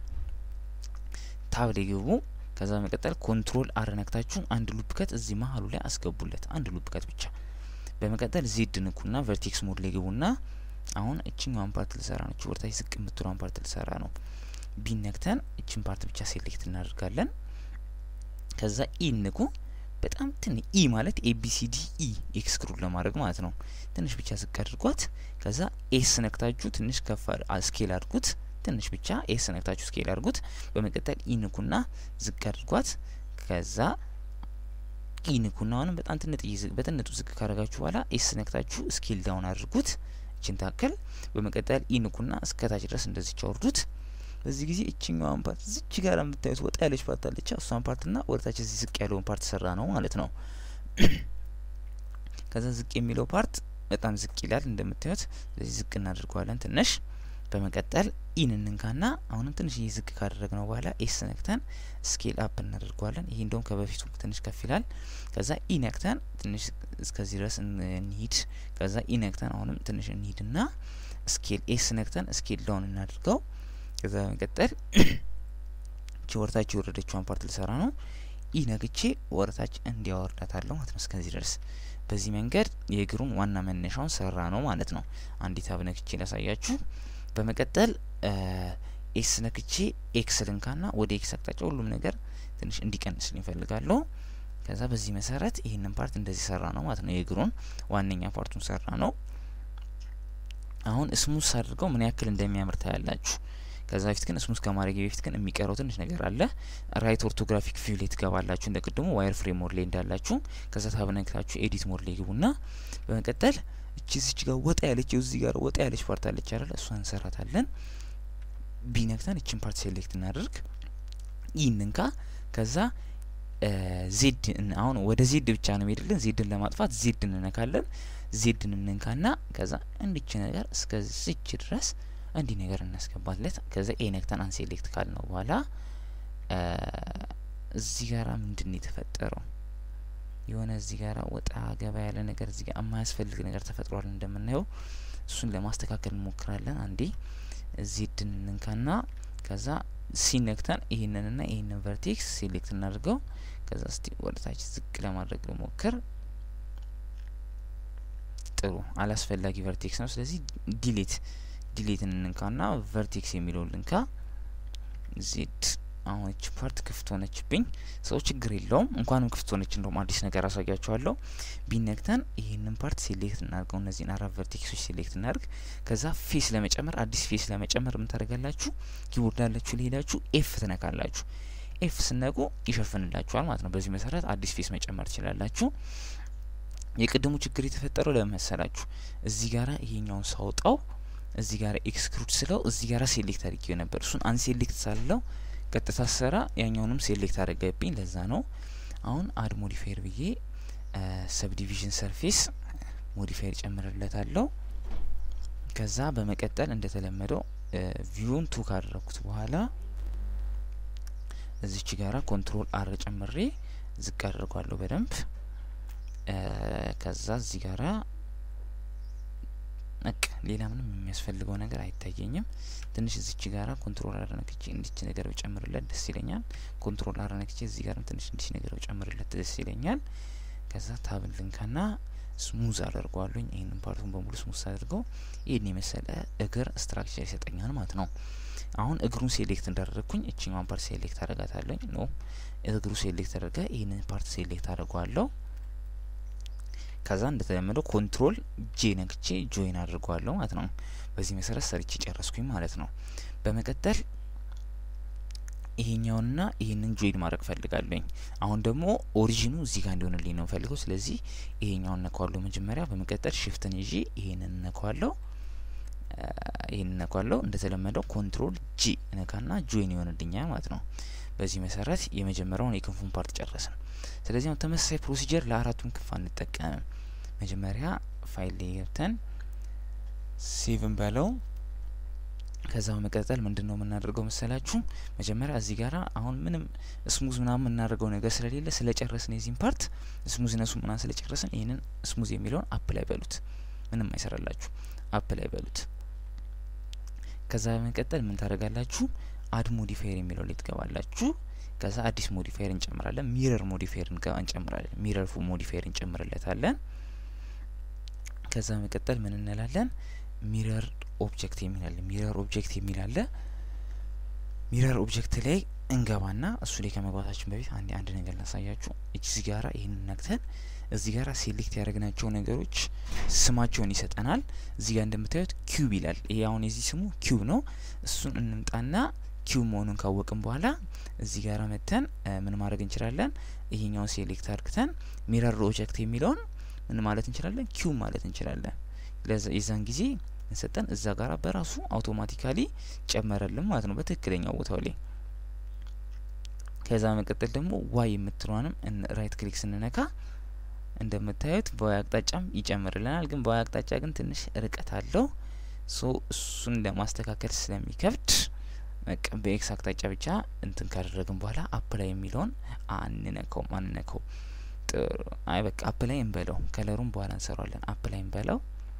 ታብ ላይ ግቡ። ከዛ በመቀጠል ኮንትሮል አር ነክታችሁ አንድ ሉፕ ከት እዚህ መሀሉ ላይ አስገቡለት። አንድ ሉፕ ከት ብቻ። በመቀጠል ዜድ ንኩና ቨርቴክስ ሞድ ላይ ግቡና አሁን እችኛዋን ፓርት ልሰራ ነው። ወርታች ዝቅ የምትሏን ፓርት ልሰራ ነው። ቢነክተን እችን ፓርት ብቻ ሴሌክት እናደርጋለን። ከዛ ኢ ንኩ። በጣም ትን ኢ ማለት ኤቢሲዲ ኢ ኤክስክሉድ ለማድረግ ማለት ነው። ትንሽ ብቻ ዝቅ አድርጓት። ከዛ ኤስ ነክታችሁ ትንሽ ከፍ ስኬል አድርጉት። ትንሽ ብቻ ኤስ ነክታችሁ ስኬል አድርጉት። በመቀጠል ኢ ንኩና ዝቅ አድርጓት። ከዛ ኢ ንኩና አሁንም በጣም ትንጥ በትንጡ ዝቅ ካደረጋችሁ በኋላ ኤስ ነክታችሁ ስኬል ዳውን አድርጉት። እችን ታክል። በመቀጠል ኢ ንኩና እስከታች ድረስ እንደዚች አወርዱት። በዚህ ጊዜ እችኛዋን ፓርት ዝች ጋር የምታዩት ወጣ ያለች ፓርት አለች። እሷን ፓርትና ወደታች እዚህ ዝቅ ያለውን ፓርት ሰራ ነው ማለት ነው። ከዛ ዝቅ የሚለው ፓርት በጣም ዝቅ ይላል እንደምታዩት። ስለዚህ ዝቅ እናደርገዋለን ትንሽ። በመቀጠል ኢን እንንካና አሁንም ትንሽ ይህ ዝቅ ካደረግነው በኋላ ኤስ ነክተን ስኬል አፕ እናደርገዋለን። ይሄ እንደውም ከበፊቱ ትንሽ ከፍ ይላል። ከዛ ኢ ነክተን ትንሽ እስከዚህ ድረስ እንሂድ። ከዛ ኢ ነክተን አሁንም ትንሽ እንሂድና ስኬል ኤስ ነክተን ስኬል ዳውን እናድርገው። ከዛ በመቀጠል እቺ ወርታች የወረደችዋን ፓርት ልሰራ ነው። ኢ ነግቼ ወርታች እንዲያወርዳታለሁ ማለት ነው እስከዚህ ድረስ። በዚህ መንገድ የእግሩን ዋና መነሻውን ሰራ ነው ማለት ነው። አንዲት አብ ነክቼ ላሳያችሁ። በመቀጠል ኤስ ነክቼ ኤክስ ልንካና ወደ ኤክስ አቅጣጫ ሁሉም ነገር ትንሽ እንዲቀንስልኝ እፈልጋለሁ። ከዛ በዚህ መሰረት ይህንን ፓርት እንደዚህ ሰራ ነው ማለት ነው። የእግሩን ዋነኛ ፓርቱን ሰራ ነው። አሁን ስሙዝ አድርገው ምን ያክል እንደሚያምር ታያላችሁ። ከዛ በፊት ግን ስሙዝ ከማድረግ በፊት ግን የሚቀረው ትንሽ ነገር አለ። ራይት ኦርቶግራፊክ ቪው ላይ ትገባላችሁ እንደ ቅድሙ ዋይር ፍሬም ሞድ ላይ እንዳላችሁ። ከዛ ታብነግታችሁ ኤዲት ሞድ ላይ ግቡና በመቀጠል እቺ እዚች ጋር ወጣ ያለች እዚህ ጋር ወጣ ያለች ፓርት አለች አይደል? እሷን እንሰራታለን። ቢነክተን እችን ፓርት ሴሌክት እናደርግ። ይህንንካ ከዛ ዜድ አሁን ወደ ዜድ ብቻ ነው የሚሄድልን። ዜድን ለማጥፋት ዜድ እንነካለን። ዜድን እንንካና ከዛ እንዲች ነገር እስከዚች ድረስ እንዲህ ነገር እናስገባለት። ከዛ ኤ ነክተን አንሴሌክት ካል ነው በኋላ እዚህ ጋራ ምንድን ነው የተፈጠረው? የሆነ እዚህ ጋራ ወጣ ገባ ያለ ነገር እዚህ ጋር የማያስፈልግ ነገር ተፈጥሯል እንደምናየው። እሱን ለማስተካከል እንሞክራለን። አንዴ ዜድን እንንካና ከዛ ሲነክተን ይህንንና ይህንን ቨርቴክስ ሴሌክት እናድርገው። ከዛ እስቲ ወደታች ዝቅ ለማድረግ ልሞክር። ጥሩ አላስፈላጊ ቨርቴክስ ነው። ስለዚህ ዲሌት ዲሌትን እንንካና ቨርቴክስ የሚለውን ልንካ። ዜድ አሁን እች ፓርት ክፍት ሆነችብኝ። ሰው ችግር የለውም እንኳንም ክፍት ሆነች። እንደውም አዲስ ነገር አሳያችኋለሁ። ቢነክተን ይህንን ፓርት ሴሌክት እናድርገው። እነዚህን አራት ቨርቴክሶች ሴሌክት እናድርግ። ከዛ ፌስ ለመጨመር አዲስ ፌስ ለመጨመር ምን ታደርጋላችሁ? ኪቦርድ ላላችሁ ሊሄዳችሁ ኤፍ ትነካላችሁ። ኤፍ ስነቁ ይሸፍንላችኋል ማለት ነው። በዚህ መሰረት አዲስ ፌስ መጨመር ትችላላችሁ። የቅድሙ ችግር የተፈጠረው ለምን መሰላችሁ? እዚህ ጋራ ይሄኛውን ሳውጣው እዚህ ጋር ኤክስክሉድ ስለው እዚህ ጋር ሴሌክት አድርጌው ነበር። እሱን አንሴሌክት ሳለው ቀጥታ ሰራ ያኛውንም ሴሌክት አድርገብኝ። ለዛ ነው አሁን አድ ሞዲፋየር ብዬ ሰብዲቪዥን ሰርፌስ ሞዲፋየር ጨምርለታለሁ። ከዛ በመቀጠል እንደተለመደው ቪውን ቱ ካደረኩት በኋላ እዚች ጋራ ኮንትሮል አር ጨምሬ ዝቅ አድርጓለሁ በደንብ ከዛ እዚህ ጋራ በቃ ሌላ ምንም የሚያስፈልገው ነገር አይታየኝም። ትንሽ እዚች ጋራ ኮንትሮል አረነክቼ እንዲች ነገር ብጨምርለት ደስ ይለኛል። ኮንትሮል አረነክቼ እዚህ ጋርም ትንሽ እንዲች ነገር ብጨምርለት ደስ ይለኛል። ከዛ ታብን ልንካና ስሙዝ አደርገዋለኝ። ይህንን ፓርቱን በሙሉ ስሙዝ አድርገው ይህን የመሰለ እግር ስትራክቸር ይሰጠኛል ማለት ነው። አሁን እግሩን ሴሌክት እንዳደረግኩኝ እችኛዋን ፓርት ሴሌክት አደርጋታለኝ። ኖ እግሩ ሴሌክት አድርገ ይህንን ፓርት ሴሌክት አድርገዋለሁ። ከዛ እንደተለመደው ኮንትሮል ጄ ነክቼ ጆይን አድርገዋለሁ ማለት ነው። በዚህ መሰረት ሰርቼ ጨረስኩኝ ማለት ነው። በመቀጠል ይሄኛውንና ይህንን ጆይን ማድረግ ፈልጋለኝ። አሁን ደግሞ ኦሪጂኑ እዚህ ጋር እንዲሆንልኝ ነው ፈልገው። ስለዚህ ይሄኛውን ነካዋለሁ መጀመሪያ። በመቀጠል ሽፍትን ይዤ ይሄንን ነካዋለሁ። ይህንን ነካዋለሁ። እንደተለመደው ኮንትሮል ጂ ነካና ጆይን ይሆንልኛል ማለት ነው። በዚህ መሰረት የመጀመሪያውን የክንፉን ፓርት ጨረስን። ስለዚህ አሁን ተመሳሳይ ፕሮሲጀር ለአራቱም ክንፍ አንጠቀምም። መጀመሪያ ፋይል ላይ ገብተን ሴቭን በለው። ከዛ በመቀጠል ምንድን ነው የምናደርገው መሰላችሁ? መጀመሪያ እዚህ ጋራ አሁን ምንም ስሙዝ ምናምን የምናደርገው ነገር ስለሌለ ስለጨረስን የዚህን ፓርት ስሙዝነሱ ምናምን ስለጨረስን ይህንን ስሙዝ የሚለውን አፕ ላይ በሉት። ምንም አይሰራላችሁ፣ አፕ ላይ በሉት። ከዛ በመቀጠል ምን ታደርጋላችሁ? አድ ሞዲፋየር የሚለው ላይ ትገባላችሁ። ከዛ አዲስ ሞዲፋየር እንጨምራለን። ሚረር ሞዲፋየር እንጨምራለን። ሚረር ሞዲፋየር እንጨምርለታለን። ከዛ በመቀጠል ምን እንላለን? ሚረር ኦብጀክት የሚላለ ሚረር ኦብጀክት የሚላለ ሚረር ኦብጀክት ላይ እንገባና እሱ ላይ ከመግባታችን በፊት አንድ አንድ ነገር ላሳያችሁ። እዚህ ጋራ ይህንን ነክተን እዚህ ጋራ ሴሌክት ያደረግናቸው ነገሮች ስማቸውን ይሰጠናል። እዚህ ጋር እንደምታዩት ኪዩብ ይላል። ይሄ አሁን የዚህ ስሙ ኪዩብ ነው። እሱን እንምጣና ኪዩብ መሆኑን ካወቅን በኋላ እዚህ ጋር መተን ምን ማድረግ እንችላለን? ይሄኛውን ሴሌክት አድርግተን ሚረር ኦብጀክት የሚለውን ምን ማለት እንችላለን? ኪዩብ ማለት እንችላለን። የዛን ጊዜ እንሰጠን እዛ ጋር በራሱ አውቶማቲካሊ ጨመረልን ማለት ነው በትክክለኛው ቦታው ላይ። ከዛ መቀጠል ደግሞ ዋይ የምትለዋንም ራይት ክሊክ ስንነካ እንደምታዩት በዋይ አቅጣጫም ይጨምርልናል። ግን በዋይ አቅጣጫ ግን ትንሽ ርቀት አለው። ሶ እሱን ለማስተካከል ስለሚከብድ በኤክስ አቅጣጫ ብቻ እንትን ካደረግን በኋላ አፕላይ የሚለውን አንነካው አንነካው። ጥሩ አይ በቃ አፕላይ እንበለው። ከለሩን በኋላ እንሰራለን። አፕላይ እንበለው።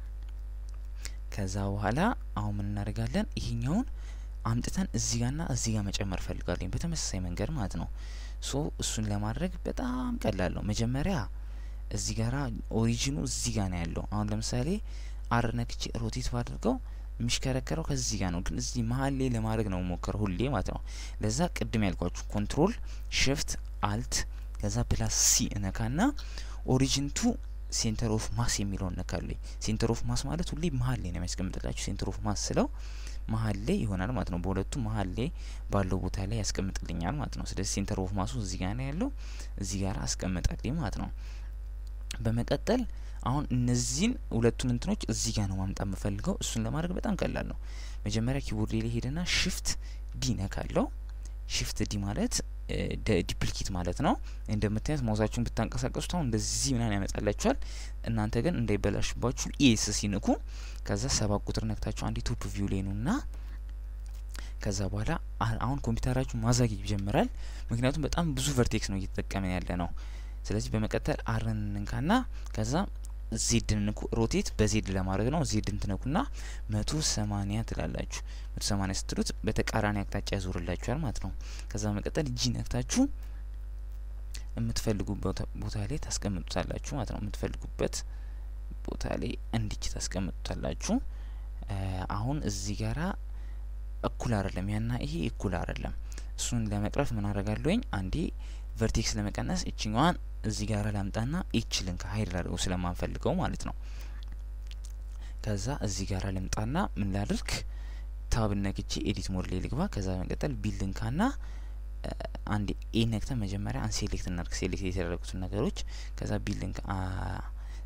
ከዛ በኋላ አሁን ምን እናደርጋለን? ይሄኛውን አምጥተን እዚህ ጋርና እዚህ ጋር መጨመር ፈልጋለኝ በተመሳሳይ መንገድ ማለት ነው። ሶ እሱን ለማድረግ በጣም ቀላል ነው። መጀመሪያ እዚህ ጋራ ኦሪጂኑ እዚህ ጋር ነው ያለው። አሁን ለምሳሌ አር ነክቼ ሮቴት ባድርገው የሚሽከረከረው ከዚህ ጋር ነው፣ ግን እዚህ መሀል ላይ ለማድረግ ነው ሞከረው ሁሌ ማለት ነው። ለዛ ቅድም ያልኳችሁ ኮንትሮል ሽፍት አልት ከዛ ፕላስ ሲ እነካና ኦሪጂንቱ ሴንተር ኦፍ ማስ የሚለውን ነካለኝ። ሴንተር ኦፍ ማስ ማለት ሁሌ መሀል ላይ ነው የሚያስቀምጥላችሁ። ሴንተር ኦፍ ማስ ስለው መሀል ላይ ይሆናል ማለት ነው። በሁለቱ መሀል ላይ ባለው ቦታ ላይ ያስቀምጥልኛል ማለት ነው። ስለዚህ ሴንተር ኦፍ ማሱ እዚህ ጋር ነው ያለው፣ እዚህ ጋር አስቀምጠልኝ ማለት ነው። በመቀጠል አሁን እነዚህን ሁለቱን እንትኖች እዚህ ጋር ነው ማምጣት የምፈልገው። እሱን ለማድረግ በጣም ቀላል ነው። መጀመሪያ ኪቦርድ ላይ ሄደና ሽፍት ዲ ነካለው። ሽፍት ዲ ማለት ዲፕሊኬት ማለት ነው። እንደምታዩት ማውዛችሁን ብታንቀሳቀሱት አሁን እንደዚህ ምናምን ያመጣላችኋል። እናንተ ግን እንዳይበላሽባችሁ ኤስ ሲንኩ ከዛ ሰባት ቁጥር ነክታችሁ አንዴ ቶፕ ቪው ላይ ነው እና ከዛ በኋላ አሁን ኮምፒውተራችሁ ማዛግ ይጀምራል። ምክንያቱም በጣም ብዙ ቨርቴክስ ነው እየተጠቀመን ያለ ነው። ስለዚህ በመቀጠል አርን እንንካና ከዛ ዜድን ንኩ። ሮቴት በዜድ ለማድረግ ነው። ዜድን ትነኩና መቶ ሰማኒያ ትላላችሁ። መቶ ሰማኒያ ስትሉት በተቃራኒ አቅጣጫ ያዞርላችኋል ማለት ነው። ከዛ በመቀጠል እጂ ነክታችሁ የምትፈልጉበት ቦታ ላይ ታስቀምጡታላችሁ ማለት ነው። የምትፈልጉበት ቦታ ላይ እንዲች ታስቀምጡታላችሁ። አሁን እዚህ ጋራ እኩል አይደለም፣ ያና ይሄ እኩል አይደለም። እሱን ለመቅረፍ ምን አደርጋለሁኝ? አንዴ ቨርቴክስ ለመቀነስ እችኛዋን እዚህ ጋር ላምጣና ኤች ልንካ ሀይድ ላድርገው ስለማንፈልገው ማለት ነው። ከዛ እዚህ ጋር ልምጣና ምን ላድርግ ታብ ነክቼ ኤዲት ሞድ ላይ ልግባ። ከዛ በመቀጠል ቢል ልንካና አንድ ኤ ነክተን መጀመሪያ አንሴሌክት እናድርግ፣ ሴሌክት የተደረጉትን ነገሮች። ከዛ ቢል ልንካ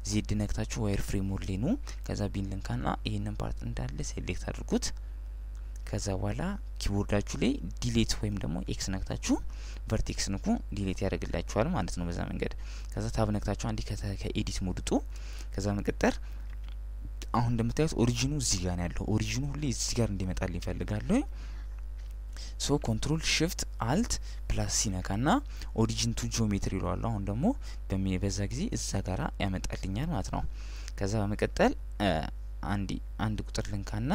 ዜድ ነክታችሁ ዋይር ፍሬም ሞድ ላይ ኑ። ከዛ ቢን ልንካና ይህንን ፓርት እንዳለ ሴሌክት አድርጉት። ከዛ በኋላ ኪቦርዳችሁ ላይ ዲሌት ወይም ደግሞ ኤክስ ነክታችሁ ቨርቴክስ ንኩ፣ ዲሌት ያደርግላችኋል ማለት ነው በዛ መንገድ። ከዛ ታብ ነክታችሁ አንዴ ከኤዲት ሞድ ውጡ። ከዛ መቀጠር አሁን እንደምታዩት ኦሪጂኑ እዚህ ጋር ነው ያለው። ኦሪጂኑ ሁሌ እዚህ ጋር እንዲመጣልኝ ይፈልጋለሁ። ሶ ኮንትሮል ሽፍት አልት ፕላስ ሲነካ ና ኦሪጂን ቱ ጂኦሜትሪ ይለዋለሁ። አሁን ደግሞ በዛ ጊዜ እዛ ጋራ ያመጣልኛል ማለት ነው። ከዛ በመቀጠል አንዲ አንድ ቁጥር ልንካና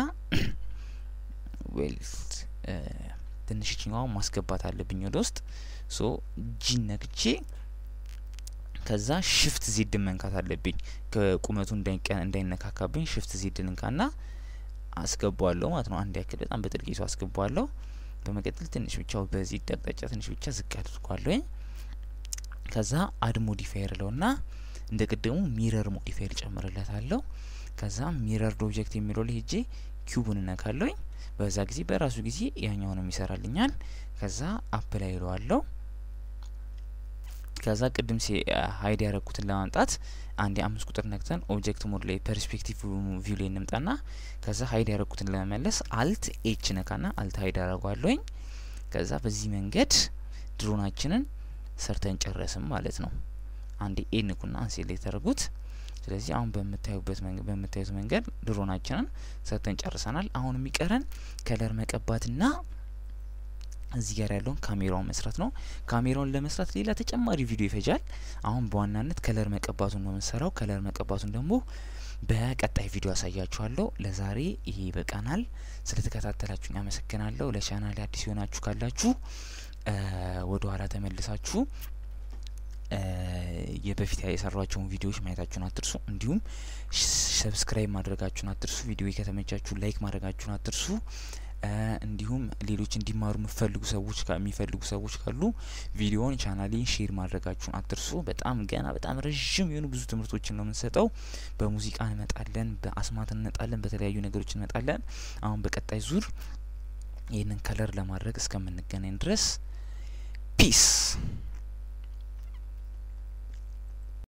ዌልት ትንሽ ችኛዋን ማስገባት አለብኝ ወደ ውስጥ ሶ ጂን ነክቼ ከዛ ሽፍት ዜድ መንካት አለብኝ ከቁመቱ እንዳይነካካብኝ ሽፍት ዜድ ልንካና አስገባዋለሁ ማለት ነው። አንድ ያክል በጣም በጥልቂቱ አስገባዋለሁ። በመቀጠል ትንሽ ብቻ በዚህ አቅጣጫ ትንሽ ብቻ ዝቅ አድርጓለሁ። ከዛ አድ ሞዲፋየር ለውና እንደ ቅድሙ ሚረር ሞዲፋየር ጨምርለታለሁ። ከዛ ሚረር ኦብጀክት የሚለው ላይ ሄጄ ኪዩቡን እነካለሁኝ። በዛ ጊዜ በራሱ ጊዜ ያኛውንም ይሰራልኛል። ከዛ አፕላይ ይለዋለሁ። ከዛ ቅድም ሲ ሀይድ ያደረግኩትን ለማምጣት አንድ የአምስት ቁጥር ነክተን ኦብጀክት ሞድ ላይ ፐርስፔክቲቭ ቪው ላይ እንምጣና ከዛ ሀይድ ያደረግኩትን ለመመለስ አልት ኤች ነካና አልት ሀይድ አደረጓለሁኝ። ከዛ በዚህ መንገድ ድሮናችንን ሰርተን ጨረስም ማለት ነው። አንድ ኤ ንኩና አንሴሌክት ያደርጉት። ስለዚህ አሁን በምታዩበት በምታዩት መንገድ ድሮናችንን ሰርተን ጨርሰናል። አሁን የሚቀረን ከለር መቀባትና እዚህ ጋር ያለውን ካሜራውን መስራት ነው። ካሜራውን ለመስራት ሌላ ተጨማሪ ቪዲዮ ይፈጃል። አሁን በዋናነት ከለር መቀባቱን ነው የምንሰራው። ከለር መቀባቱን ደግሞ በቀጣይ ቪዲዮ አሳያችኋለሁ። ለዛሬ ይሄ ይበቃናል። ስለተከታተላችሁኝ አመሰግናለሁ። ለቻናል አዲስ የሆናችሁ ካላችሁ ወደ ኋላ ተመልሳችሁ የበፊት የሰሯቸውን ቪዲዮዎች ማየታችሁን አትርሱ። እንዲሁም ሰብስክራይብ ማድረጋችሁን አትርሱ። ቪዲዮ ከተመቻችሁ ላይክ ማድረጋችሁን አትርሱ። እንዲሁም ሌሎች እንዲማሩ የምፈልጉ ሰዎች የሚፈልጉ ሰዎች ካሉ ቪዲዮውን ቻናሌን ሼር ማድረጋችሁን አትርሱ። በጣም ገና በጣም ረዥም የሆኑ ብዙ ትምህርቶችን ነው የምንሰጠው። በሙዚቃ እንመጣለን፣ በአስማት እንመጣለን፣ በተለያዩ ነገሮች እንመጣለን። አሁን በቀጣይ ዙር ይህንን ከለር ለማድረግ እስከምንገናኝ ድረስ ፒስ